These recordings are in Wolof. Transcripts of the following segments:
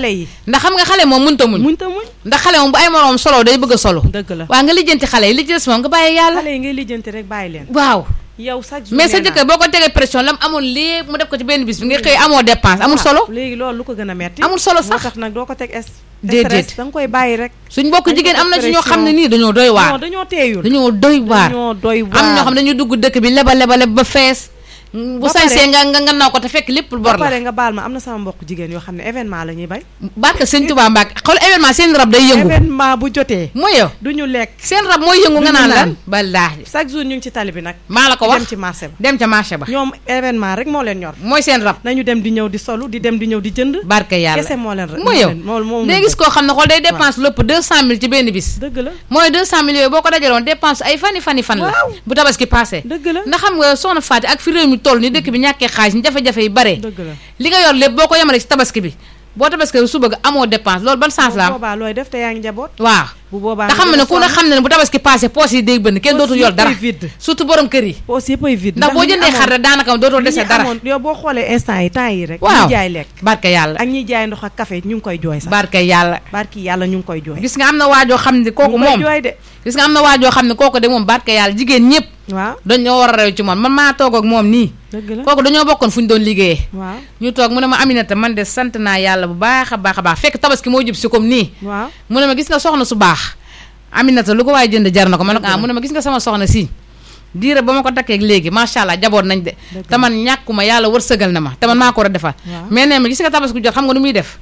xale yi ndax xam nga xale moom mënta muñ muñ ta muñ ndax xale moom bu ay moroom solo day bëgg a solo dëgg la waaw nga lijjanti xale yi li ci des moom nga bàyyi yàlla xale yi ngay lijjanti rek bàyyi leen waaw yow chaque jour mais sa nee naa- jëkkër boo ko tegee pression lam amoon lépp mu def ko ci benn bis bi nga xëy amoo dépense amul Ah, solo léegi loolu lu ko gën a metti amul solo moo sax tax nag doo ko teg es Déedéet. stress da nga koy bàyyi rek suñ mbokk dañ ko jigéen am na ci ñoo xam ne pression. nii dañoo doy non waar dañoo teeyul dañoo doy waar dañoo doy waar am ñoo xam ne dañuy dugg dëkk bi leba leba leb ba fees bu Ba pare- sañsee nga nga nga naw ko te fekk lépp ba bor la pare nga baal ma am na sama mbokk jigéen yoo xam ne événement la ñuy bay barke sëñ Tuubaa Mbàkke xool événement seen rab day yëngu événement bu jotee mooy yow du ñu lekk seen rab mooy yëngu nga Duñu naan naan. lan ballaahi chaque jour ñu ngi ci tali bi nag maa la ko dem wax ci marché ba dem ca marché ba ñoom événement rek moo leen ñor mooy seen rab nañu dem di ñëw di solu di dem di ñëw di jënd barke yàlla kese moo leen mooy yow moo moo day gis koo xam ne xool day dépense lépp deux cent mille ci benn bis dëgg la mooy deux cent mille yooyu boo ko dajaloon dépense ay fani fani fan la Waaw. bu tabaski passé dëgg la ndax xam nga soxna Faati ak fi réew mi toll ni dëkk bi ñàkkee xaalis ni jafe-jafe yi bare dëgg la li nga yor lépp boo ko yemale ci tabaski bi boo tabaski suba ga amoo dépense loolu ban sens la bu am boobaa looy def te yaa ngi njaboot waaw bu boobaa te xam nga ne ku ne xam ne ne bu tabaski passé poos yi day bënn kenn Poos dootul yor yëpp dara ay vide. surtout borom kër yi poos yëpp ay vide ndax boo li ñu jëndee xar amoon- rek daanaka dootoo li dese ñu dara amoon yow boo xoolee instant yi temps yi rek waaw ñi jaay lekk barke yàlla ak ñiy jaay ndox ak café ñu ngi koy jooy sax barke yàlla barki yàlla ñu ngi koy jooy gis nga am na waajoo xam ne kooku ñu ngi koy moom jooy de gis nga am na waajoo xam ne kooku de moom barke yàlla jigéen ñëpp waaw dañoo war a rew ci moom man maa toog ak moom nii dëgg la kooku dañoo bokkoon fu ñu doon liggéeyee waaw ñu toog mu ne ma Aminata man de sant naa yàlla bu baax a baax a baax fekk tabaski moo jub si comme nii waaw mu ne ma gis nga soxna su baax Aminata lu ko waaye jënd jar na ko ma ne ko ah mu ne ma gis nga sama soxna si diire ba ma ko takkee léegi macha allah jaboot nañ de Dëgg te man ñàkkuma yàlla wërsëgal na ma te man maa ko war a defal Waaw. mais nee ma gis nga tabaski jot xam nga nu muy def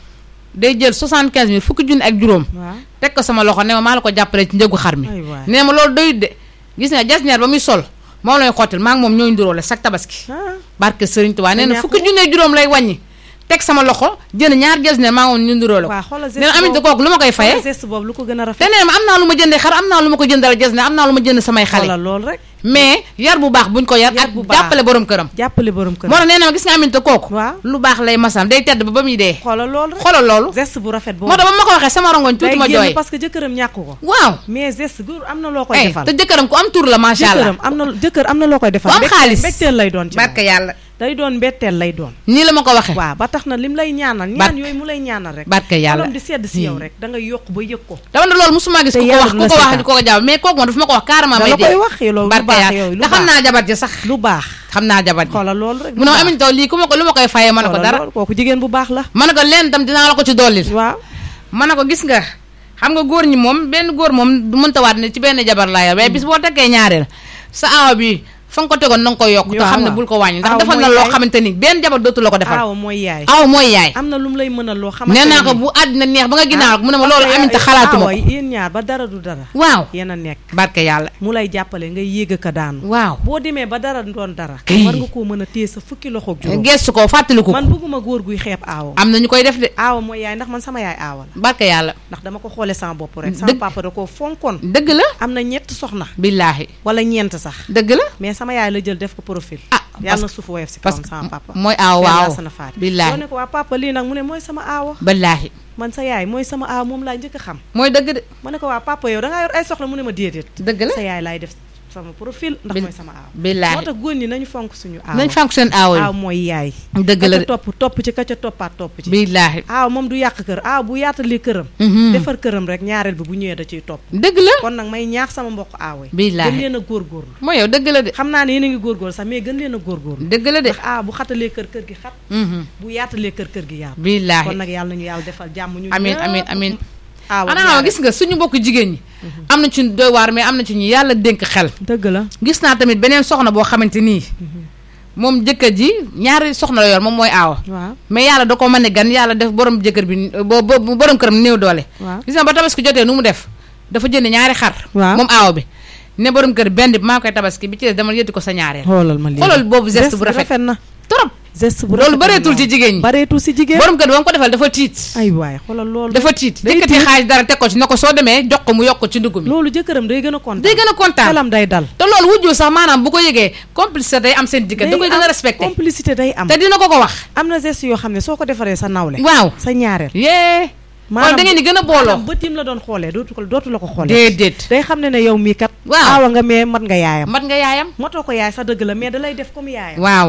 day jël 75 mille fukki junni ak juróom waaw teg ko sama loxo ne ma maa la ko jàppale ci njëgu xar mi ay waay nee ma loolu doyut de gis nga jasneer ba muy sol moom lay xottil maa ngi moom ñooy nduróole chaque tabaski ah barke Sëriñ Tuubaa nee na ñàkk fukki junni ak juróom lay wàññi teg sama loxo jënd ñaar jasneer maa ngi moom ñu nduróole ko waaw xoolal geste nee na amit boobu kooku lu ma koy xoolal fayee geste boobu lu ko gën a te rafet nee ma am naa lu ma jëndee xar am naa lu ma ko jëndal jasneer am naa lu ma jënd samay xale xoolal loolu rek mais yar bu baax buñ ko yar Yar ak bu baax. jàppale borom këram jàppale borom kër moo tax nee na ma gis nga aminte kooku waaw lu baax lay masam day tedd ba ba muy dee xoolal loolu rek xoolal loolu geste bu rafet boobu moo tax ba ma ko waxee sama rongoñ tuuti day ma génn jooy parce que jëkkëram ñàkk ko waaw mais geste góor am na loo koy eh defal te jëkkëram ku am tur la macha allah jëkkëram am na jëkkër am na loo koy defal ku am mbégte- xaalis mbégteel lay doon ci moom. barke yàlla day doon mbetteel lay doon nii la ma ko waxee waaw ba tax na lim lay ñaanal ñaan Barke- yooyu mu lay ñaanal rek barke yàlla xolam di sedd si yow Hmm. rek da ngay yokk ba yëg ko dama ne loolu musuma gis Te ku ko wax yàlla ku la ko wax seetaan. di ko ko jàpp mais kooku moom dafa ma ko wax carrément da may la dee koy wax yow loolu lu barke baax yàlla yow lu te xam baax naa jabar ji sax lu baax xam naa jabar ji xoolal loolu rek mu ne ma amin taw lii ku ma ko lu ma koy fayee ma ne ko xoolal dara loolu kooku jigéen bu baax la ma ne ko leen tam dinaa la ko ci dollil waaw ma ne ko gis nga xam nga góor ñi moom benn góor moom du mënta waat ne ci benn jabar laa yor mais bis boo tekkee ñaareel sa aawa bi fa nga ko tegoon na nga koy yokk te Waaw, xam ne waaw. bul ko wàññi ndax Aaw defal na mooy loo yaay. xamante ni benn jabar dootu la ko defal aaw mooy yaay aw mooy yaay am na lu mu lay mënal loo xamante nee naa ni- ko bu àddina neex ba nga ginnaaw mu ne ma parce loolu que aminta yaa- xalaatuma aawa ko yéen ñaar ba dara du dara waaw yéen a nekk barke yàlla mu lay jàppale ngay yéeg ka daanu waaw boo demee ba dara doon dara Kay. war nga koo mën a téye sa fukki loxoog juróom gestu ko fàttaliku ko man bëgguma góor guy xeeb aawo am na ñu koy def de aawa mooy yaay ndax man sama yaay aawa la barke yàlla ndax dama ko xoolee sama bopp rek Dëgg. sama papa da koo fonkoon dëgg la am na ñett soxna billaahi wala ñeent sax dëgg la mais sama yaay la jël def ko profil ah yàlla na suuf woyof si parce kawam que sama papa mooy aaw Yàlla waaw sana faat billaahi soo ne ko waa papa lii nag mu ne mooy sama aawa billaahi man sa yaay mooy sama aawa moom laa njëkk a xam mooy dëgg de ma ne ko waa papa yow da ngaa yor ay soxla mu ne ma déedéet dëgg la sa yaay laay def sama profil ndax Bil- mooy sama aawa billaahi moo tax góor ñi nañu fonk suñu aawa nañ fonk seen aaw aaw yi mooy yaay dëgg la ka de ca topp topp ci ka ca toppaat topp ci billaahi aaw moom du yàq kër aaw bu yaatalee këram Mhm. defar këram rek ñaareel bi bu ñëwee da ciy topp dëgg la kon nag may ñaax sama mbokk aawo yi Billaahi. gën leen a góorgóorlu mooy yow dëgg la de xam naa ne yéen a ngi góorgóorlu sax mais gën leen a góorgóorlu dëgg la de ndax aaw bu xatalee kër kër gi xat Mhm. bu yaatalee kër kër gi yaatu kon billaahi nag yàlla nañu yàlla defal jàmm ñu amin ñëpp. amin amin aaw ak anaa ñaareel. gis nga suñu mbokk jigéen ñi am na ci doy waar mais am na ci ñu yàlla dénk xel dëgg la gis naa tamit beneen soxna boo xamante nii moom jëkkër ji ñaari soxna la yor moom mooy aawa waaw mais yàlla da ko mën ne gan yàlla def borom jëkkër bi bo bo- borom këram néew doole waaw gis nga ba tabaski jotee nu mu def dafa jënd ñaari xar Waaw. moom aawa bi ne borom kër benn bi maa koy tabaski bi ci des dama yëtti ko sa ñaareel xoolal ma lii xoolal boobu geste bu rafet na trop geste bu loolu rafet bareetul na ci jigéen ñi bareetul si jigéen borom kër bi ba mu ko defal dafa tiit ay waay xoolal loolu dafa tiit day yëkkati tiit. xaalis dara teg ko ci ne ko soo demee jox ko mu yokk ko ci ndugg mi loolu jëkkëram day gën a kontaan day gën a kontaan xelam day dal te loolu wujju sax maanaam bu ko yëgee complicité day am seen diggante da koy gën a am respecté complicité day am te dina ko ko wax am na geste yoo xam ne soo ko defaree sa nawle waaw sa ñaareel yee kon da ngeen di gën a booloo maanaam bët yim la doon xoolee dootu ko dootu la ko xoolee déedéet day xam ne ne yow mii kat Waaw. aawa nga mais mat nga yaayam mat nga yaayam matoo ko yaay sa dëgg la mais da lay def comme yaayam waaw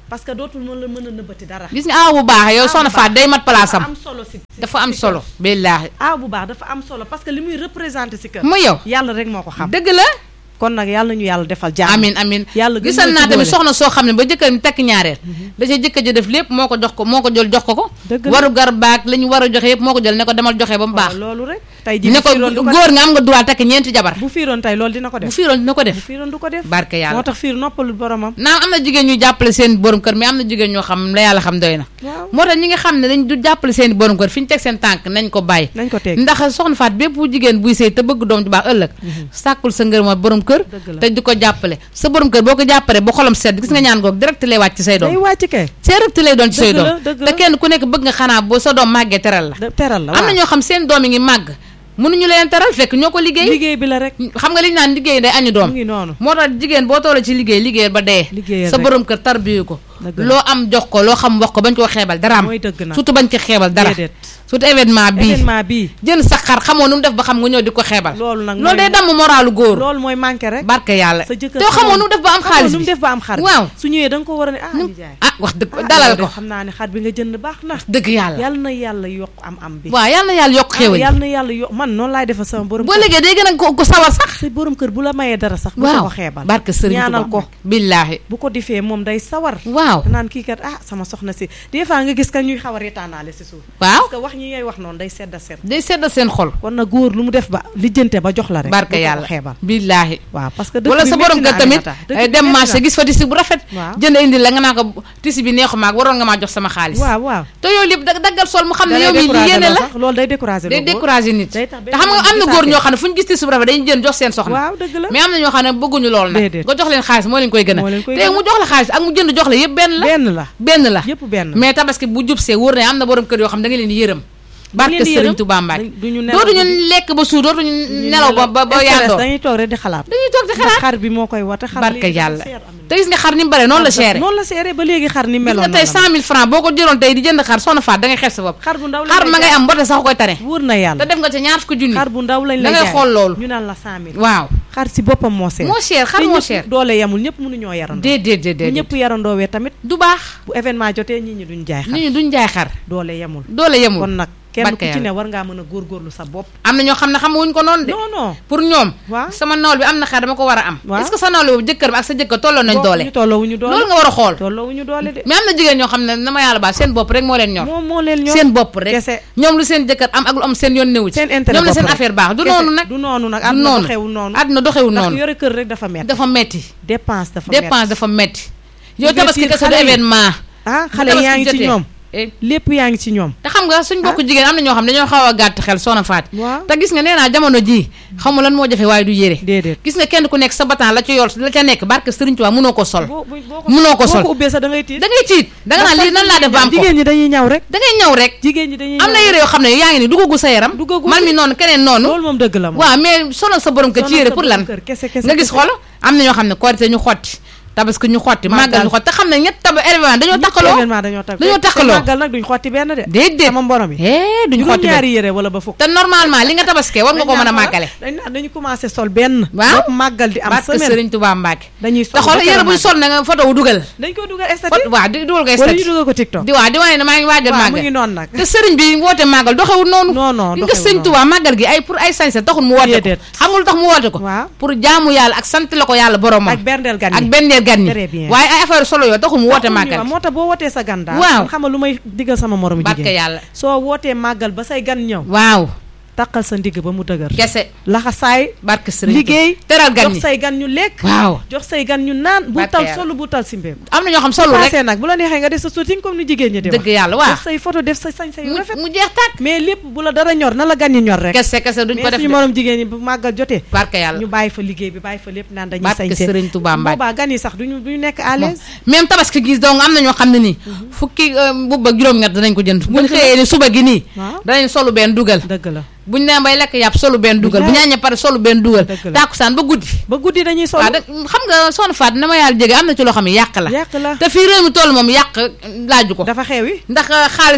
parce que dootul mën la mën a nëbbati dara gis nga aaw bu baax yow soxna Faat day mat place dafa am am solo si si- dafa am si solo billaahi kër. aaw bu baax dafa am solo parce que li muy représenté si kër mu yow yàlla rek moo ko xam dëgg la kon nag yàlla nañu yàlla defal jàmm amin amin yàlla gën gisal ñoo naa ci tamit boole. soxna soo xam ne ba jëkkër mi takk ñaareel da ca jëkkër ji def lépp moo ko jox ko moo ko jël jox ko ko Dëgg la. waru gar baag la ñu war a joxe yëpp moo ko jël ne ko demal joxe ba mu baax loolu rek tey ji ne bu ko fiiroon du ko góor nga am nga droit takk ñeenti jabar bu fiiroon tey loolu dina ko bu def fiiroon dina ko bu def fiiroon du ko def barke moo yàlla tax fiir noppalul boromam naam am na jigéen ñu jàppale seen borom kër mais am na jigéen ñoo xam la yàlla xam doy na waaw moo tax ñi nga xam ne dañ du jàppale seen borom kër fi ñu teg seen tànk nañ ko bàyyi nañ ko teg ndax soxna Faat bépp jigéen buy sëy te bëgg doom ju baax ëllëg sàkkul sa ngër ma borom kër Dëgg la. te di ko jàppale sa borom kër boo ko jàppale ba xolam sedd gis nga ñaan goog direct lay wàcc ci say day doom wàcc kay direct lay doon ci say Dëgg la, doom dëgg te la. kenn ku nekk bëgg nga xanaa boo sa doom màggee teral la da- teral la am na waaw ñoo xam seen doom yi ngi màgg mënuñu leen teral fekk ñoo ko liggéey liggéey bi la rek xam nga li ñu naan liggéey day añu doom mu ngi noonu moo tax jigéen boo toolee ci liggéey liggéeyal ba dee Liggéeyal sa rek. borom kër tarbiyu ko Dëgg la. loo am jox ko loo xam wax ko bañ koo xeebal dara am mooy dëgg nag surtout bañ ko xeebal dara déedéet surtout événement bii événement bii jënd sa xar xamoo nu mu def ba xam nga ñëw di ko xeebal loolu nag loolu day mooy- damm moralu góor loolu mooy manqué rek barke yàlla sa jëkkër te xamoo nu mu def ba am xamoo xaalis nu mu bi def ba am xar bi. waaw su ñëwee da nga ko war a ne ah Nu- ñu jaay ah wax dëgg ah, dalal yow de ko xam naa ne xar bi nga jënd baax na dëgg yàlla yàlla na yàlla yokk am am bi waaw yàlla na yàlla yokk ah, xéwal yàlla na yàlla yokk man noonu laay defal sama borom boo kër léegi day gën a ko ko sawar sax sa borom kër bu la mayee dara sax bu waaw ko xeebal barke sëriñ ñaanal Tuubaa ko billaahi bu ko defee moom day sawar waaw naan kii kat ah sama soxna si des fois nga gis ka ñuy xaw a reetaanaale si suuf waaw parce que wax ñi ngay wax noonu day sedd a sedd day sedd seen xol kon na góor lu mu def ba lijjante ba jox la rek barke bu ko ko yàlla xeebal billaahi waaw parce que dëkk wala bi sa métti borom na kër tamit Aminata. Dëkk ay bi dem métti marché na. gis fa tisi bu rafet Waaw. jënd indi la nga naa ko tisi bi neexu maag waroon nga maa jox sama xaalis waaw waaw te yooyu lépp dag- daggal sol mu xam ne da yow lay mii lii découragé yéene loo la sax loolu day découragé day loo góor. découragé nit day te tax benn xam nga yoon am na gisaate. góor ñoo xam ne fu ñu gis tisi bu rafet dañuy jënd jox seen soxna waaw dëgg la mais am na ñoo xam ne bëgguñu lool nag Déedéet. nga jox leen xaalis moo leen koy gën Moo a leen koy te gën a. mu jox la xaalis ak mu jënd jox la yëpp benn la benn la benn la yëpp benn mais tabaski bu jubsee wóor ne am na borom kër yoo xam da nga leen di yërëm barke leen di Sëriñ yërëm. Tuubaa Mbàkke Dañ- duñu nelaw dootuñu guddi. lekk ba suur dootuñu nelaw ba ba ba stress, yàndoo dañuy toog rek di xalaat dañuy toog di ndax xalaat xar bi moo koy wate xar barke léegi dafa yàlla seer, Aminata. te gis nga xar ni mu bare noonu la seere noonu la seere ba léegi xar ni gis meloon nga tey cent mille francs boo ko jëloon tey di jënd xar soxna faat da ngay xeeb sa bopp xar bu ndaw lañ xar lay ma ngay jaay. am mbote sax koy tane wóor na te yàlla def nga ca ñaar fukki junni xar bu ndaw lañ da lay ngay jaay. xool loolu ñu naan la cent mille waaw xar si boppam moo seer moo cher xar te moo ñëpp cher doole yamul ñëpp mënuñoo yarandoo déedéet bu déedéet ñëpp yarandoowee tamit du baax bu événement jotee nit ñi duñ jaay xar nit ñi duñ jaay xar doole yamul doole yemul kon nag kenn ku barke ci ne yàlla. war ngaa mën a góorgóorlu sa bopp am na ñoo xam ne xamuñ ko noonu de non non pour ñoom waaw sama nawle bi am na xar dama ko war a am Waaw. est-ce que sa nawle boobu jëkkër bi ak sa jëkkër tolloo nañ doole ñu tolloowuñu doole loolu nga war a xool tolloowuñu doole de mais am na jigéen ñoo xam ne na ma yàlla baal seen bopp rek moo leen ñor moom moo leen ñor seen bopp rek kese ñoom lu seen jëkkër am ak lu am seen yoon newu ci seen intérêt ñoom la bopp seen rek. affaire baax du Kese. noonu nag du noonu nag du àdduna noonu doxewul noonu àdduna doxewul ndax noonu yore kër rek dafa metti dafa metti dépense dafa metti dépense dafa metti yow Investir tabaski kese du xale yi. événement ah bu xale tabaski yaa ngi ci jotee. ñoom Eh, lépp yaa ngi ci ñoom te xam nga suñ bokk jigéen am na ñoo xam ne dañoo xaw a gàtt xel soxna Faat waaw te gis nga nee naa jamono jii xamu lan moo jafe waaye du yére déedéet gis nga kenn ku nekk sa batan la ca yor la ca nekk barke Sëriñ Tuubaa mënoo ko sol boo boo ko mënoo ko boo sol ko ubbee sax da ngay tiit da ngay tiit da nga naan lii nan laa def ba am ko jigéen ñi dañuy ñaw rek da ngay ñëw rek jigéen ñi dañuy am na ñaw yére yoo xam ne yaa ngi ni duggagul sa yaram Duggagul. man mi noonu keneen noonu loolu moom dëgg la moom waaw mais sonal sa borom kër ci yére pour lan kër kese kese nga gis kese. xolo am na ñoo xam ne korité ñu xotti tabaski ñu xotti màggal ñu xotti te xam ne ñett taba événement dañoo takkaloo événement dañoo takk dañoo te takkaloo. màggal nag duñ xotti benn de déedéet sama mborom yi eh duñu xotti benn juróom-ñaari yére wala ba fukk te normalement li nga tabaskee war nga ko mën a màggale dañ naan dañu commencé sol benn Waaw. bopp màggal di am barke semaine Sëriñ Tuubaa Mbàkke dañuy te sol xool ba yére keroog buy màggal. sol na nga photo wu dugal dañ koy dugal fot statut waaw di dugal ko wala ñu statut dugal ko TikTok di waaw di wane ne maa ngi waajal waaw mu màggal ngi noonu nag te sëriñ bi woote màggal doxewul noonu non non gi nga doxewul sëñ noonu. Tuubaa màggal gi ay pour ay sañse taxul mu woote ko Déedéet. xam nga lu tax mu woote ko waaw pour jaamu yàlla ak sant la ko yàlla boromam ak berndeel gan ak yi benneel gan ñi Très bien. waaye ay affaire solo yoo taxul mu woote Taxul ñu màggal wax, moo tax boo wootee sa gan daal Waaw. man xam nga lu may diggal sama moromu barke jigéen yàlla soo wootee màggal ba say gan ñëw waaw taqal sa ndigg ba mu dëgër kese laxasaay barke sëriñ liggéey teral gan jox ñi say gan ñu lekk waaw jox say gan ñu naan bu Barke tal yàlla. solu bu tal si mbéem am na ñoo xam solo rek passé nag bu la neexee nga def sa shooting comme ni jigéen ñi di wax dëgg yàlla waaw def say photo def sa sañ say mu rafet mu jeex tàkk mais lépp bu la dara ñor na la gan ñi ñor rek kese kese duñ ko mais def suñu de morom jigéen ñi bu màggal jotee barke yàlla ñu bàyyi fa liggéey bi bàyyi fa lépp naan dañuy barke sañse sëriñ Tuubaa Mbàkke boobaa gan yi sax duñu duñu nekk à l'aise même tabaski gis donc am na ñoo xam ne nii fukki mbubb ak juróom-ñett danañ ko jënd buñ xëyee ni suba gi nii waaw danañ solu benn dugal dëgg la buñ nee bay lekk yàpp solu benn dugal bu Bilaay. ñaañee pare solu benn dugal Dëgg la. tàkkusaan ba guddi ba guddi dañuy sol waaw da xam nga soxna Faat na ma yàlla jege am na ci loo xam ne yàq la yàq la te fii réew mi toll moom yàq laaju ko dafa xewi ndax xaalis amut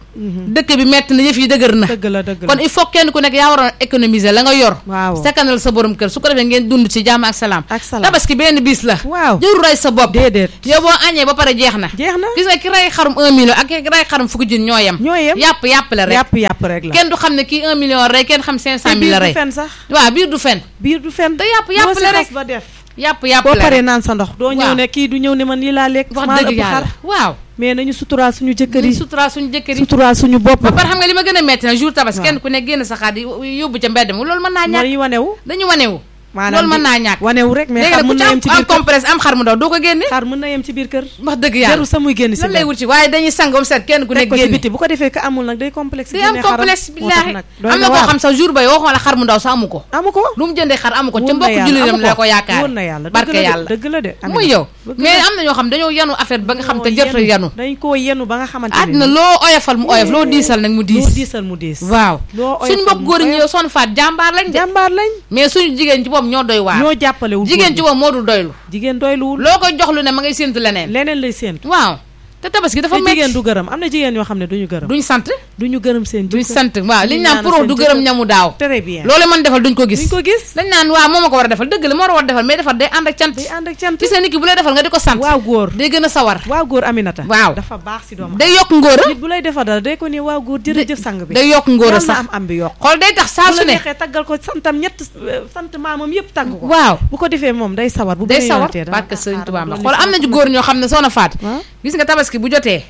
dëkk bi metti na yëf yi dëgër na dëgg la dëgg la kon il faut kenn ku nekk yaa waroon économiser la nga yor waaw sakkanal sa borom kër su ko defee ngeen dund ci jàmm ak salaam ak salaam tabaski benn bis la waaw jëru rey sa bopp déedéet yow boo añee ba pare jeex na jeex na gis nga ki rey xarum un million ak ki rey xarum fukki jun ñoo yem ñoo yem yàpp yàpp la rek yàpp yàpp rek la kenn du xam ne kii un million rey kenn xam cinq te cent mille la biir rey du fen sax waaw biir du fen biir du fen te yàpp yàpp boo si la rek xas ba def yàpp yàpp boo la paree rek naan sa ndox doo ñëw Waaw. ne kii du ñëw ne man lii laa lekk wax maa la dëgg ëpp xar yàlla waaw mais nañu suturaal suñu jëkkër ñu yi sutura suñu jëkkër yi suturaal suñu bopp ba pare xam nga li ma gën a metti na jour tabas Waaw. kenn ku ne génn sa xaar di yóbbu ca mbedd mi loolu mën naa ñàkk mooy wanewu dañu wanewu maanaam loolu mën di- naa ñàkk wanewu rek mais léegi xar nag ku mën ci na am yem ci am biir kër compresse am xar mu ndaw doo ko génne xar mën na yem ci biir kër wax dëgg yàlla jarul sa muy génn si lan lay mbedd. wut ci waaye dañuy sangom set kenn ku teg nekk ko ci génne biti bu ko defee ka amul nag day complexe day am génnee xaram. complexe moo tax billaahi nag doy am na koo waar. xam sax jour bay waxoon la xar mu ndaw sax amu ko amu ko lu mu jëndee xar amu ko ca wóor na mbokk yàlla, jullitam amu la ko yaakaar wóor na yàlla barke dëgg la de, yàlla dëgg la de Amina. muy yow Dëgg mais la. am na ñoo xam dañoo yanu affaire ba nga xam te Dañoo jërta yanu dañ koo yenu ba nga xamante ne àddina nii. loo oyofal mu oyof loo diisal nag mu loo diis diisal mu diis waaw loo suñ oyofal mbokk mu góor ñi oyof. yow son faat jàmbaar lañ de jàmbaar lañ mais suñu jigéen ci boobu ñoo doy waar ñoo jàppalewul jigéen ci góor boobu moo dul doylu ñi. jigéen doyluwul loo koy jox lu ne ma ngay séentu leneen leneen lay séentu waaw te tabaski dafa te metti jigéen du gërëm am na jigéen yoo xam ne duñu gërëm duñ sant duñu gërëm seen duñ jëkkër sant waaw liñ duñ naan ñaanal pro seen du gërëm jëkkër. ñamu daaw très bien loolu man defal duñ ko gis duñ ko gis dañ naan waaw moo ma ko war a defal dëgg la moo war a defal mais defal day ànd ak cant day ànd ak cant gis nga nit ki bu lay defal nga di ko sant waaw góor day gën a sawar waaw góor Aminata Waaw. dafa baax si doomu day yokk ngóor a nit bu lay defal dara day ko ni waaw góor jërëjëf sang bi day yokk ngóor a yàlla na sax am am bi yokk xool day tax saa bu su la ne neexee taggal ko santam ñett euh, sant maamam yëpp tagg ko waaw bu ko defee moom day sawar bu day beneen sawar yoonatee dana parce que ah, sëñ xaaral Tuubaa ma Mbàkke dolli xool am na sama ci góor ñoo xam ne soxna Faat waaw. gis nga tabaski bu jotee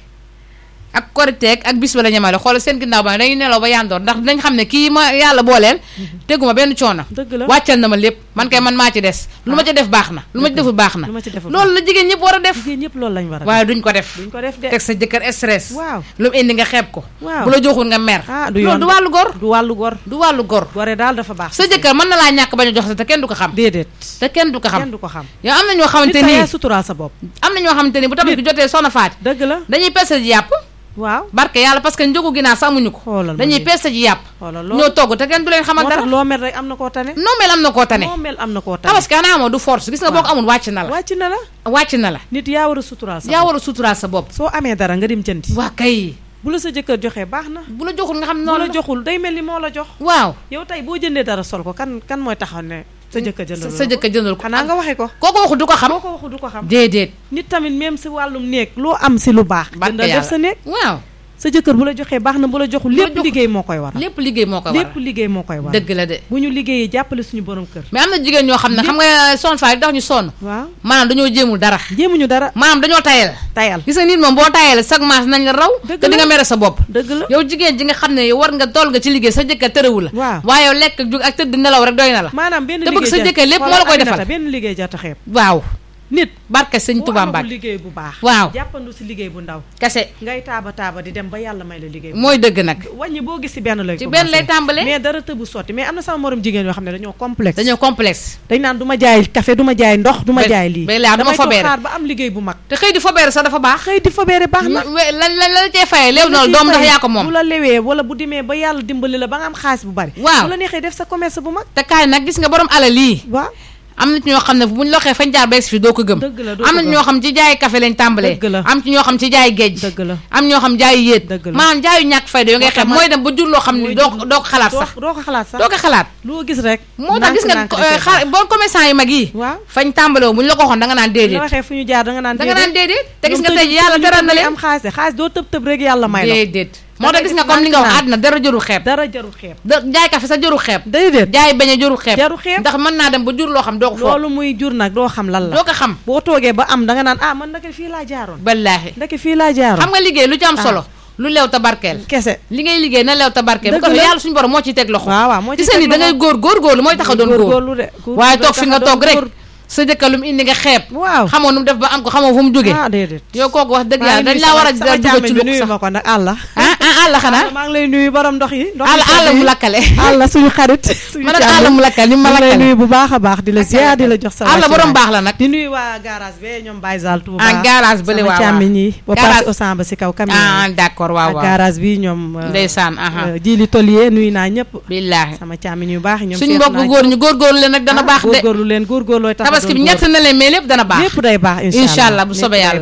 ak koriteeg ak bis ba la ñemale xool seen ginnaaw ba dañuy nelaw ba yandoor ndax dinañ xam ne kii ma yàlla booleel teguma benn coono dëgg la wàccal na ma lépp man kay man maa ci des lu ma ci def baax na lu ma ci deful baax na lu ma ci deful loolu la jigéen ñëpp war a def jigéen ñëpp loolu lañ war a waaye duñ ko def duñ ko def de teg sa jëkkër stress waaw lu mu indi nga xeeb ko Waaw. bu la joxul nga mer ah du loolu yoon du wàllu gor du wàllu gor du wàllu gor gore daal dafa baax sa jëkkër mën na laa ñàkk bañ a jox sa te kenn du ko xam déedéet te kenn du ko kenn xam du ko xam yow am na ñoo nit xamante sa ni yaay suturaal sa bopp am na ñoo xamante ni bu tabaski jotee soxna faati dëgg la dañuy peste ji yàpp waaw barke yàlla parce que njëgu ginaar sax amuñu ko xoolal ma dañuy lii. peste ji yàpp xoolal ñoo loolu togg te kenn du leen xamal moo dara tax loo mel rek am na koo tane noo mel am na koo tane moo mel am na koo tane tabaski xanaa amoo du force gis nga boo ko amul wàcc na la wàcc na la wàcc na la nit yaa war a suturaal sa yaa bopp war a suturaal sa bopp soo amee dara nga dem jëndi waa kay bu la sa jëkkër joxee baax na bu la joxul nga xam ne bu noonu la la joxul day mel ni moo la jox waaw yow tey boo jëndee dara sol ko kan kan mooy taxaw ne sa jëkkër jëndal sa jëkkër jëndal ko xanaa nga waxee ko kooku waxu du ko xam boo ko waxu du ko xam déedéet nit tamit même si wàllum néeg loo am si lu baax barke jëndal def sa yàlla néeg waaw sa jëkkër bu la joxee baax na bu la joxul Bu la lépp joxul- liggéey moo koy waral lépp liggéey moo ko lépp waral liggéey moo koy waral dëgg la de bu ñu liggéeyee jàppale suñu borom kër mais am na jigéen ñoo xam ne xam nga sonn faa tax ñu sonn waaw maanaam dañoo jéemul dara jéemuñu dara maanaam dañoo tayal tayal gis nga nit moom boo tayal chaque maas nañ la raw Dëgg te di la. nga mere sa bopp dëgg la yow jigéen ji nga xam ne war nga toll nga ci liggéey sa jëkkër tërewu la waaw waaye yow lekk jug ak tëdd nelaw rek doy na la maanaam benn te bëgg liggéey sa jar- jëkkër lépp moo xoolal la koy Aminata, defal. benn liggéey jar ta xeeb waaw nit barke sëñ boo Tuubaa amagul Mbàkke liggéey bu baax waaw jàppandu si liggéey bu ndaw kese ngay taaba taaba di dem ba yàlla may la liggéey bu mooy dëgg nag wàññi boo gis si benn lay ci benn lay tàmbalee mais dara tëbu sotti mais am na sama morom jigéen yoo xam ne dañoo complexe dañoo complexe dañ naan du ma jaay café du ma jaay ndox du ma Ba- jaay lii ba laa du ma damay toog fobeere. xaar ba am liggéey bu mag te xëy di fobeere sax dafa baax xëy di fobeere baax na we- lan lan la cee fayee léew noonu doom ndax yaa ko bu moom la lewee wala bu demee ba yàlla dimbali la ba nga am xaalis bu bari Waaw. bu la neexee def sa commerce bu mag te kaay nag gis nga borom alal lii waaw am na ci ñoo xam ne buñ loxee fañ jaar bees fi doo ko gëm Dëgg la, doo am ko na gëm. ñoo xam ci jaay café lañ tàmbalee Dëgg la. am ci ñoo xam ci jaay géej dëgg la am ñoo xam jaayu yéet Dëgg la. maanaam jaayu ñàkk fayda yoo ngay Moo tax xam ma- mooy dem ba jur loo xam ne mooy doo jur- doo ko xalaat doo sax doo ko xalaat sax doo ko xalaat loo gis rek moo tax gis nga nànk-nànk da cee xaar bon commerçant yi mag yi waaw fañ tàmbalee bu ñu la ko waxoon da nga naan baax. la déedéet waxee fu ñu jaar da nga naan da nga naan déedéet te gis nga ñoom tey tëju- yàlla tëju teral na tëju leen am xaalis de xaalis doo tëb tëb rek yàlla may la déedéet Da moo tax ngay gis nga gis comme li nga wax nànk-nànk. àddina dara jëru xeeb dara jarul xeeb da jaay café sa jëru xeeb déedéet jaay bañ a jëru xeeb Jaru xeeb. ndax mën naa dem ba jur loo xam doo ko foog loolu muy jur nag doo xam lan la doo ko xam boo toogee ba am da nga naan ah man ndeke fii laa jaaroon wallaahi ndeke fii laa jaaroon xam nga liggéey lu ci am Ah. solo lu leew ta barkeel kese li ngay liggéey na leew ta barkeel bu Dëgg ko defee la. yàlla suñu borom moo ciy teg loxo waaw waaw moo ci gis nga teg ni da ngay loxo. góor góor góorlu mooy tax a doon góor góorgóorlu de góor waaye day toog fi tax a nga doon toog rek góor. sa jëkkër lu mu indi nga xeeb waaw xamoo nu mu def ba am ko xamoo fu mu jógee ah déedéet yow kooku wax dëgg maa yàlla dañ ngi nuyu laa war a sama- sama dugal càmmiñ ci bi lukk nuyu sax ma ko nag àlla ah ah àll xanaa maa ngi lay nuyu borom ndox yi ndox àll àll mu lakkale àlla suñu xarit suñu ma ne càmmiñ. àll mu lakkale ni ma maa ngi lay lakkale nuyu bu baax a baax di la ziar di la jox sa àll wàccuwaay. borom baax la nag di nuyu waa garage be ñoom Baye Zal Touba ah garage bële sama waaw waaw càmmiñ yi ba Garage- passé au samba si kaw camion ah yi d'accord waaw ak waaw garage bi ñoom euh, ndeysaan aha euh, jili tolier nuyu naa ñëpp billaahi sama càmmiñ yu baax yi ñoom suñ seet mbokk naa góor ñu góorgóorlu leen nag dana ah, baax de góorgóorlu leen góorgóorlooy tax a tabaski bi doon ñett góor. na leen mais lépp dana baax lépp day baax Incha allah bu lépp soobee day yàlla baax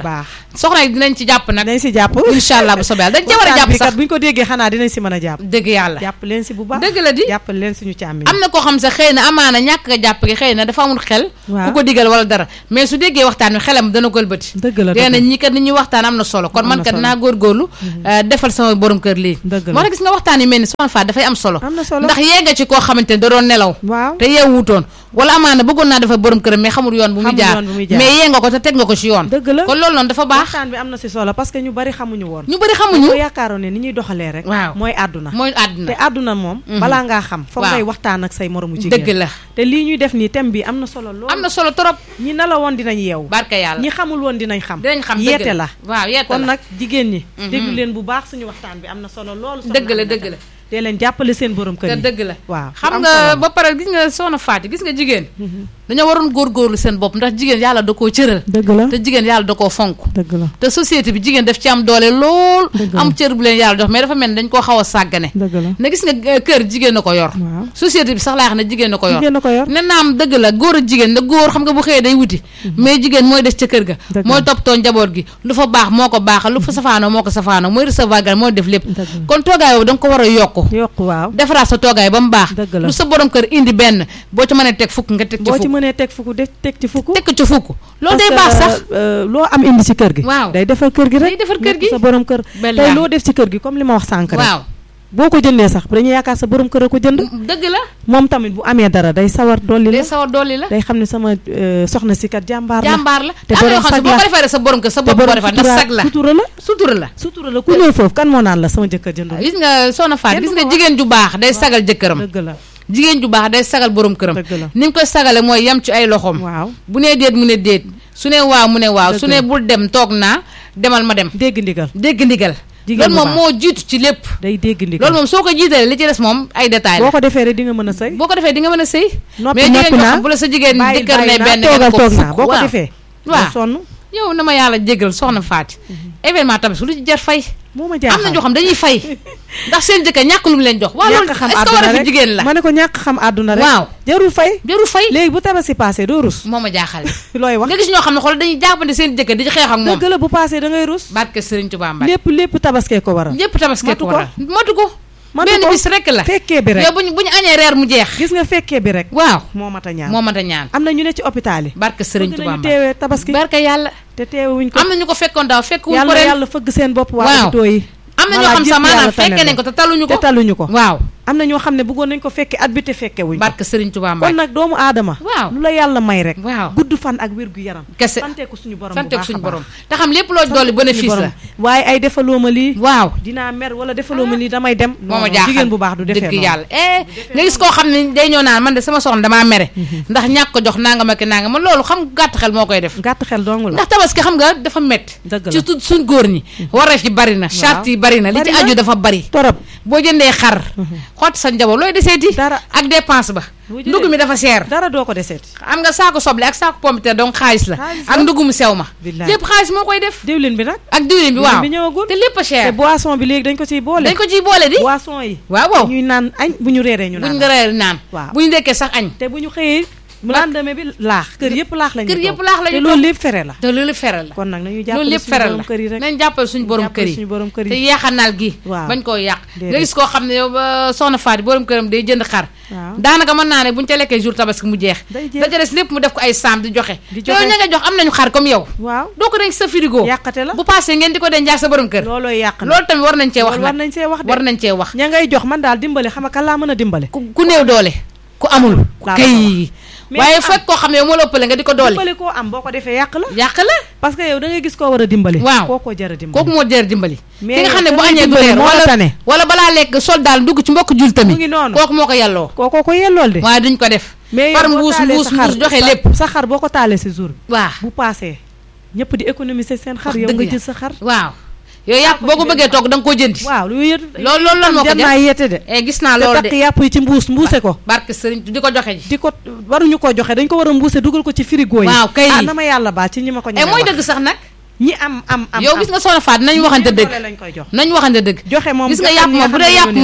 soxna yi dinañ ci jàpp nag dinañ si jàpp incha allah bu soobee yàlla dañ ci war a jàpp sax bu ñu ko déggee xanaa dinañ si mën a jàpp dëgg yàlla jàpp leen si bu baax dëgg la di jàpp leen suñu càmmi am na koo xam sax xëy na amaana ñàkk nga jàpp gi xëy na dafa amul xel Waaw. ku ko digal wala dara mais su déggee waxtaan wi xelam dana ko ëlbati dëgg la dee dëgg na la. ñi kat ni ñuy waxtaan am na solo kon Am man na kat solo. naa góorgóorlu euh, defal sama borom kër lii Dëgg la. moo tax gis nga waxtaan yi mel ni soxna Faat dafay am solo am na solo ndax yee nga ci koo xamante ne da doon nelaw waaw te yeewutoon wala amaana bëggoon naa dafa borom këram mais xamul yoon bu muy Xamul jaar yoon bu muy jaar. mais yee nga ko te teg nga ko ci yoon dëgg la kon loolu noonu dafa baax waxtaan bi am na si solo parce que ñu bari xamuñu woon ñu bëri ko xamuñu yaakaaroon ne ni ñuy doxalee rek Waaw. mooy àdduna mooy te àdduna àdduna moom Mhm. balaa ngaa xam foog Waaw. ngay waxtaan ak say moromu jigéen dëgg la te lii ñuy def nii thème bi am na solo lool am na solo trop ñi nelaw woon dinañ yeewu barka yàlla ñi xamul woon dinañ xam dinañ xam dëgg yeete la waaw yeete kon la nag jigéen ñi Mhm. déglu leen bu baax suñu waxtaan bi am na solo loolu dëgg la dëgg la te leen jàppale seen borom kër te yi dëgg la waaw xam am nga solo ba pare gis nga soxna Faati gis nga jigéen Mhm. dañoo waroon góorgóorlu seen bopp ndax jigéen yàlla da koo cëral dëgg la te jigéen yàlla da koo fonk dëgg la te société bi jigéen daf ci am doole lool Dëgg la. am cër bu leen yàlla jox mais dafa mel ni dañ koo xaw a sàggane dëgg la na gis nga euh, kër jigéen na ko yor waaw société bi sax laa xam ne jigéen na ko yor jigéen na ko yor ne naam dëgg la góor ak jigéen da góor xam nga bu xëyee day wuti mais jigéen mooy des ca kër ga Dëgg la. mooy toppatoo njaboot gi lu fa baax moo ko baaxal lu fa safaanoo moo ko safaanoo mooy recevoir gan mooy def lépp dëgg la kon toogaay boobu da nga ko war a yokku yokk waaw defaraat sa toogaay ba mu baax Dëgg la. lu sa borom kër indi benn boo ci mënee teg fukk nga teg ci boo ci fukk mënee teg fukk def teg ci fukk teg ko ci fukk loolu Parce day que, baax sax euh, loo am indi ci kër gi Waaw. day defar kër gi rek Day defar kër nekk gi. sa borom kër Bel tey yaa. loo def ci kër gi comme li ma wax sànq rek waaw boo ko jëndee sax dañuy yaakaar sa borom kër a ko jënd dëgg la moom tamit bu amee dara day sawar dolli day la sawar dolli la day xam ne sama euh, soxna si kat jàmbaar la jàmbaar la te te am na yoo borom xam ne sag boo la. ko defee rek sa borom kër sa te bopp boo borom defar ndax sutura- sag la sutura la sutura la sutura la ku ñëw foofu kan moo naan la sama jëkkër jëndul gis nga soxna Faat Kenn gis du nga ko wax. jigéen ju baax day sagal jëkkëram dëgg la jigéen ju baax day sagal borom këram dëgg la ni mu koy sagale mooy yem ci ay loxoom waaw bu nee déet mu ne déet su ne waaw mu ne waaw Dëgg su la. ne bul dem toog naa demal ma dem dégg ndigal dégg ndigal Jigéen loolu bu moom baax. moo jiitu ci lépp day dégg ndigal loolu moom soo ko jiitalee li ci des moom ay détails boo la ko defee rek di nga mën a sëy boo ko defee di nga mën a sëy noppi mais jigéen noppi ñoo naa xam bu la sa jigéen bàyyi jëkkër ne bàyyi naa benn nga toogal ko toog naa fukk. boo ko waaw. defee waaw. nga sonn yow na ma yàlla jégal soxna Faati événement tamit su lu ci jar fay moo ma am jaaxal na ñoo xam dañuy fay ndax seen jëkkër ñàkk lu mu leen jox waaw loolu ñàkk xam est-ce que war a àdduna fi rek jigéen la ma ne ko ñàkk xam àdduna rek waaw jarul fay jarul fay léegi bu tabaski passé doo rus moo ma jaaxal looy wax nga gis ñoo xam ne xool dañuy jàppante seen jëkkër di ci xeex ak moom dëgg la bu passé da ngay rus barke Sëriñ Tuubaa Mbàkke lépp lépp tabaskee ko waral ñëpp tabaski Matu ko ko. waral matu ko matu benn ko. bis rek la fekkee bi rek yow buñ bu ñu añee reer mu jeex gis nga fekkee bi rek waaw moo mat a ñaan moo mën a ñaan am na ñu ne ci hôpital yi barke Sëriñ bëgg Tuubaa nañu Mbàkke teewee tabaski barke yàlla te teewuñ ko am na ñu ko fekkoon daaw fekk wuñ ko yàlla ren yàlla fëgg seen bopp waa Waaw. hôpitaux yi am na ñoo Voilà, xam yëpp sax maanaam yàlla tane fekkee na. nañ ko te taluñu te ko taluñu ko waaw am na ñoo xam ne bëggoon nañ ko fekke at bi te fekke wuñ ko barke Sëriñ Tuubaa kon Mbàkke nag doomu aadama waaw lu la yàlla may rek waaw gudd fan ak wér gu yaram kese sante ko suñu borom bu sante ko baax a suñu baax. borom te xam lépp loo Sant dolli ko suñu bénéfice borom. la waaye ay defaloo ma lii waaw dinaa mer wala defaloo ma lii damay dem moo ma non, jaaxal jigéen bu baax du defee dëgg noonu yàlla eh nga gis koo xam ne day ñëw naan man de sama soxna damaa mere ndax ñàkk ko jox nanga ma ki nanga ma loolu xam gàtt xel moo koy def gàtt xel dong la ndax tabaski xam nga dafa métti Dëgg la. ci tu suñ góor ñi wareef yi bari na charte yi bari na li ci Bari na. aju dafa bari torop boo jëndee xar xotti sa njaboot looy deseeti Dara. ak dépense ba Boo jëlee- ndugg mi dafa seer dara doo ko deseeti am nga saako soble ak saako pompiteer donc xaalis la Xaalis ak la. ndugg mu sew ma Billaay. lépp xaalis moo koy def diwlin bi nag ak diwlin bi waaw bi ñëwagul te lépp a te cher boisson bi léegi dañ ko ciy boole dañ ko ciy boole di boisson yi waaw waaw ñuy naan añ bu ñu reeree ñu buñ naan nga reer naan Waaw. buñ ndekkee sax añ te bu ñu xëyee lendemain bi laax kër yëpp laax lañu kër yëpp laax la te ñu loolu lépp fere la te loolu feral la kon nag nañu loolu jàppale lépp suñu feral borom la kër yi rek nañ jàppale suñu borom kër jàppale yi suñu borom kër te yi yeexanaal gi Waaw. bañ koo yàq Déedéet. nga gis koo xam ne yow ba soxna Faati borom këram day jënd xar waaw daanaka mën naa ne buñu ca lekkee jour tabaski mu jeex day jeex. da ca des lépp mu def ko ay saam di joxe Di te yow joxe. ña nga jox am nañu xar comme yow waaw doo ko denc sa frigo yàqate la bu passé ngeen di ko denc ak sa borom kër loolooy yàq na loolu tamit war nañ cee wax loolu war nag nañ see wax de war nañ cee wax ña ngay jox man daal dimbale xam nga kan laa mën a dimbale ku ku néew doole ku amul laa kay Mais waaye am. fekk koo xam ne yow moo la ëppale nga di ko doole dimbale koo am boo ko defee yàq la yàq la parce que yow da ngay gis koo war a dimbale Waaw. koo ko jar a dimbale kooku moo jër dimbali Mais ki nga xam ne yow bu ka ngay añee du dimbali reer moo la wala tane. wala balaa lekk sol daal dugg ci mbokk jul mu tamit ngi noonu kooku moo ko yàlloo kookoo ko yellool de waaye duñ ko def mais par yow boo mbuus taalee mbuus sa xar mbuus joxe sa- lépp sa xar boo ko taalee si jour bi waaw bu paasee ñëpp di économiser seen xar Wax yow dëgg nga ya. jël sa xar waaw yooyu yàpp ko boo ko ci bëggee benn togg da nga koo jëndi waaw lu yëtu loolu loolu lan moo ko jar jar naa yeete de eh gis naa te loolu takk de yàpp yi ci mbuus mbuuse ko barke sëriñ di ko joxe ji di ko waruñu ko joxe dañ ko war a mbuuse dugal ko ci frigo yi Waaw, kay. ah na ma yàlla baal ci ñi ma ko eh ñemee mooy wax. dëgg sax nag ñi am am am yow gis nga soxna Faat nañ waxante doole dëgg lañ koy jox nañ waxante dëgg joxe moom gis nga joxe yàpp ñi moom bu xam dee ne yàpp ñoo moom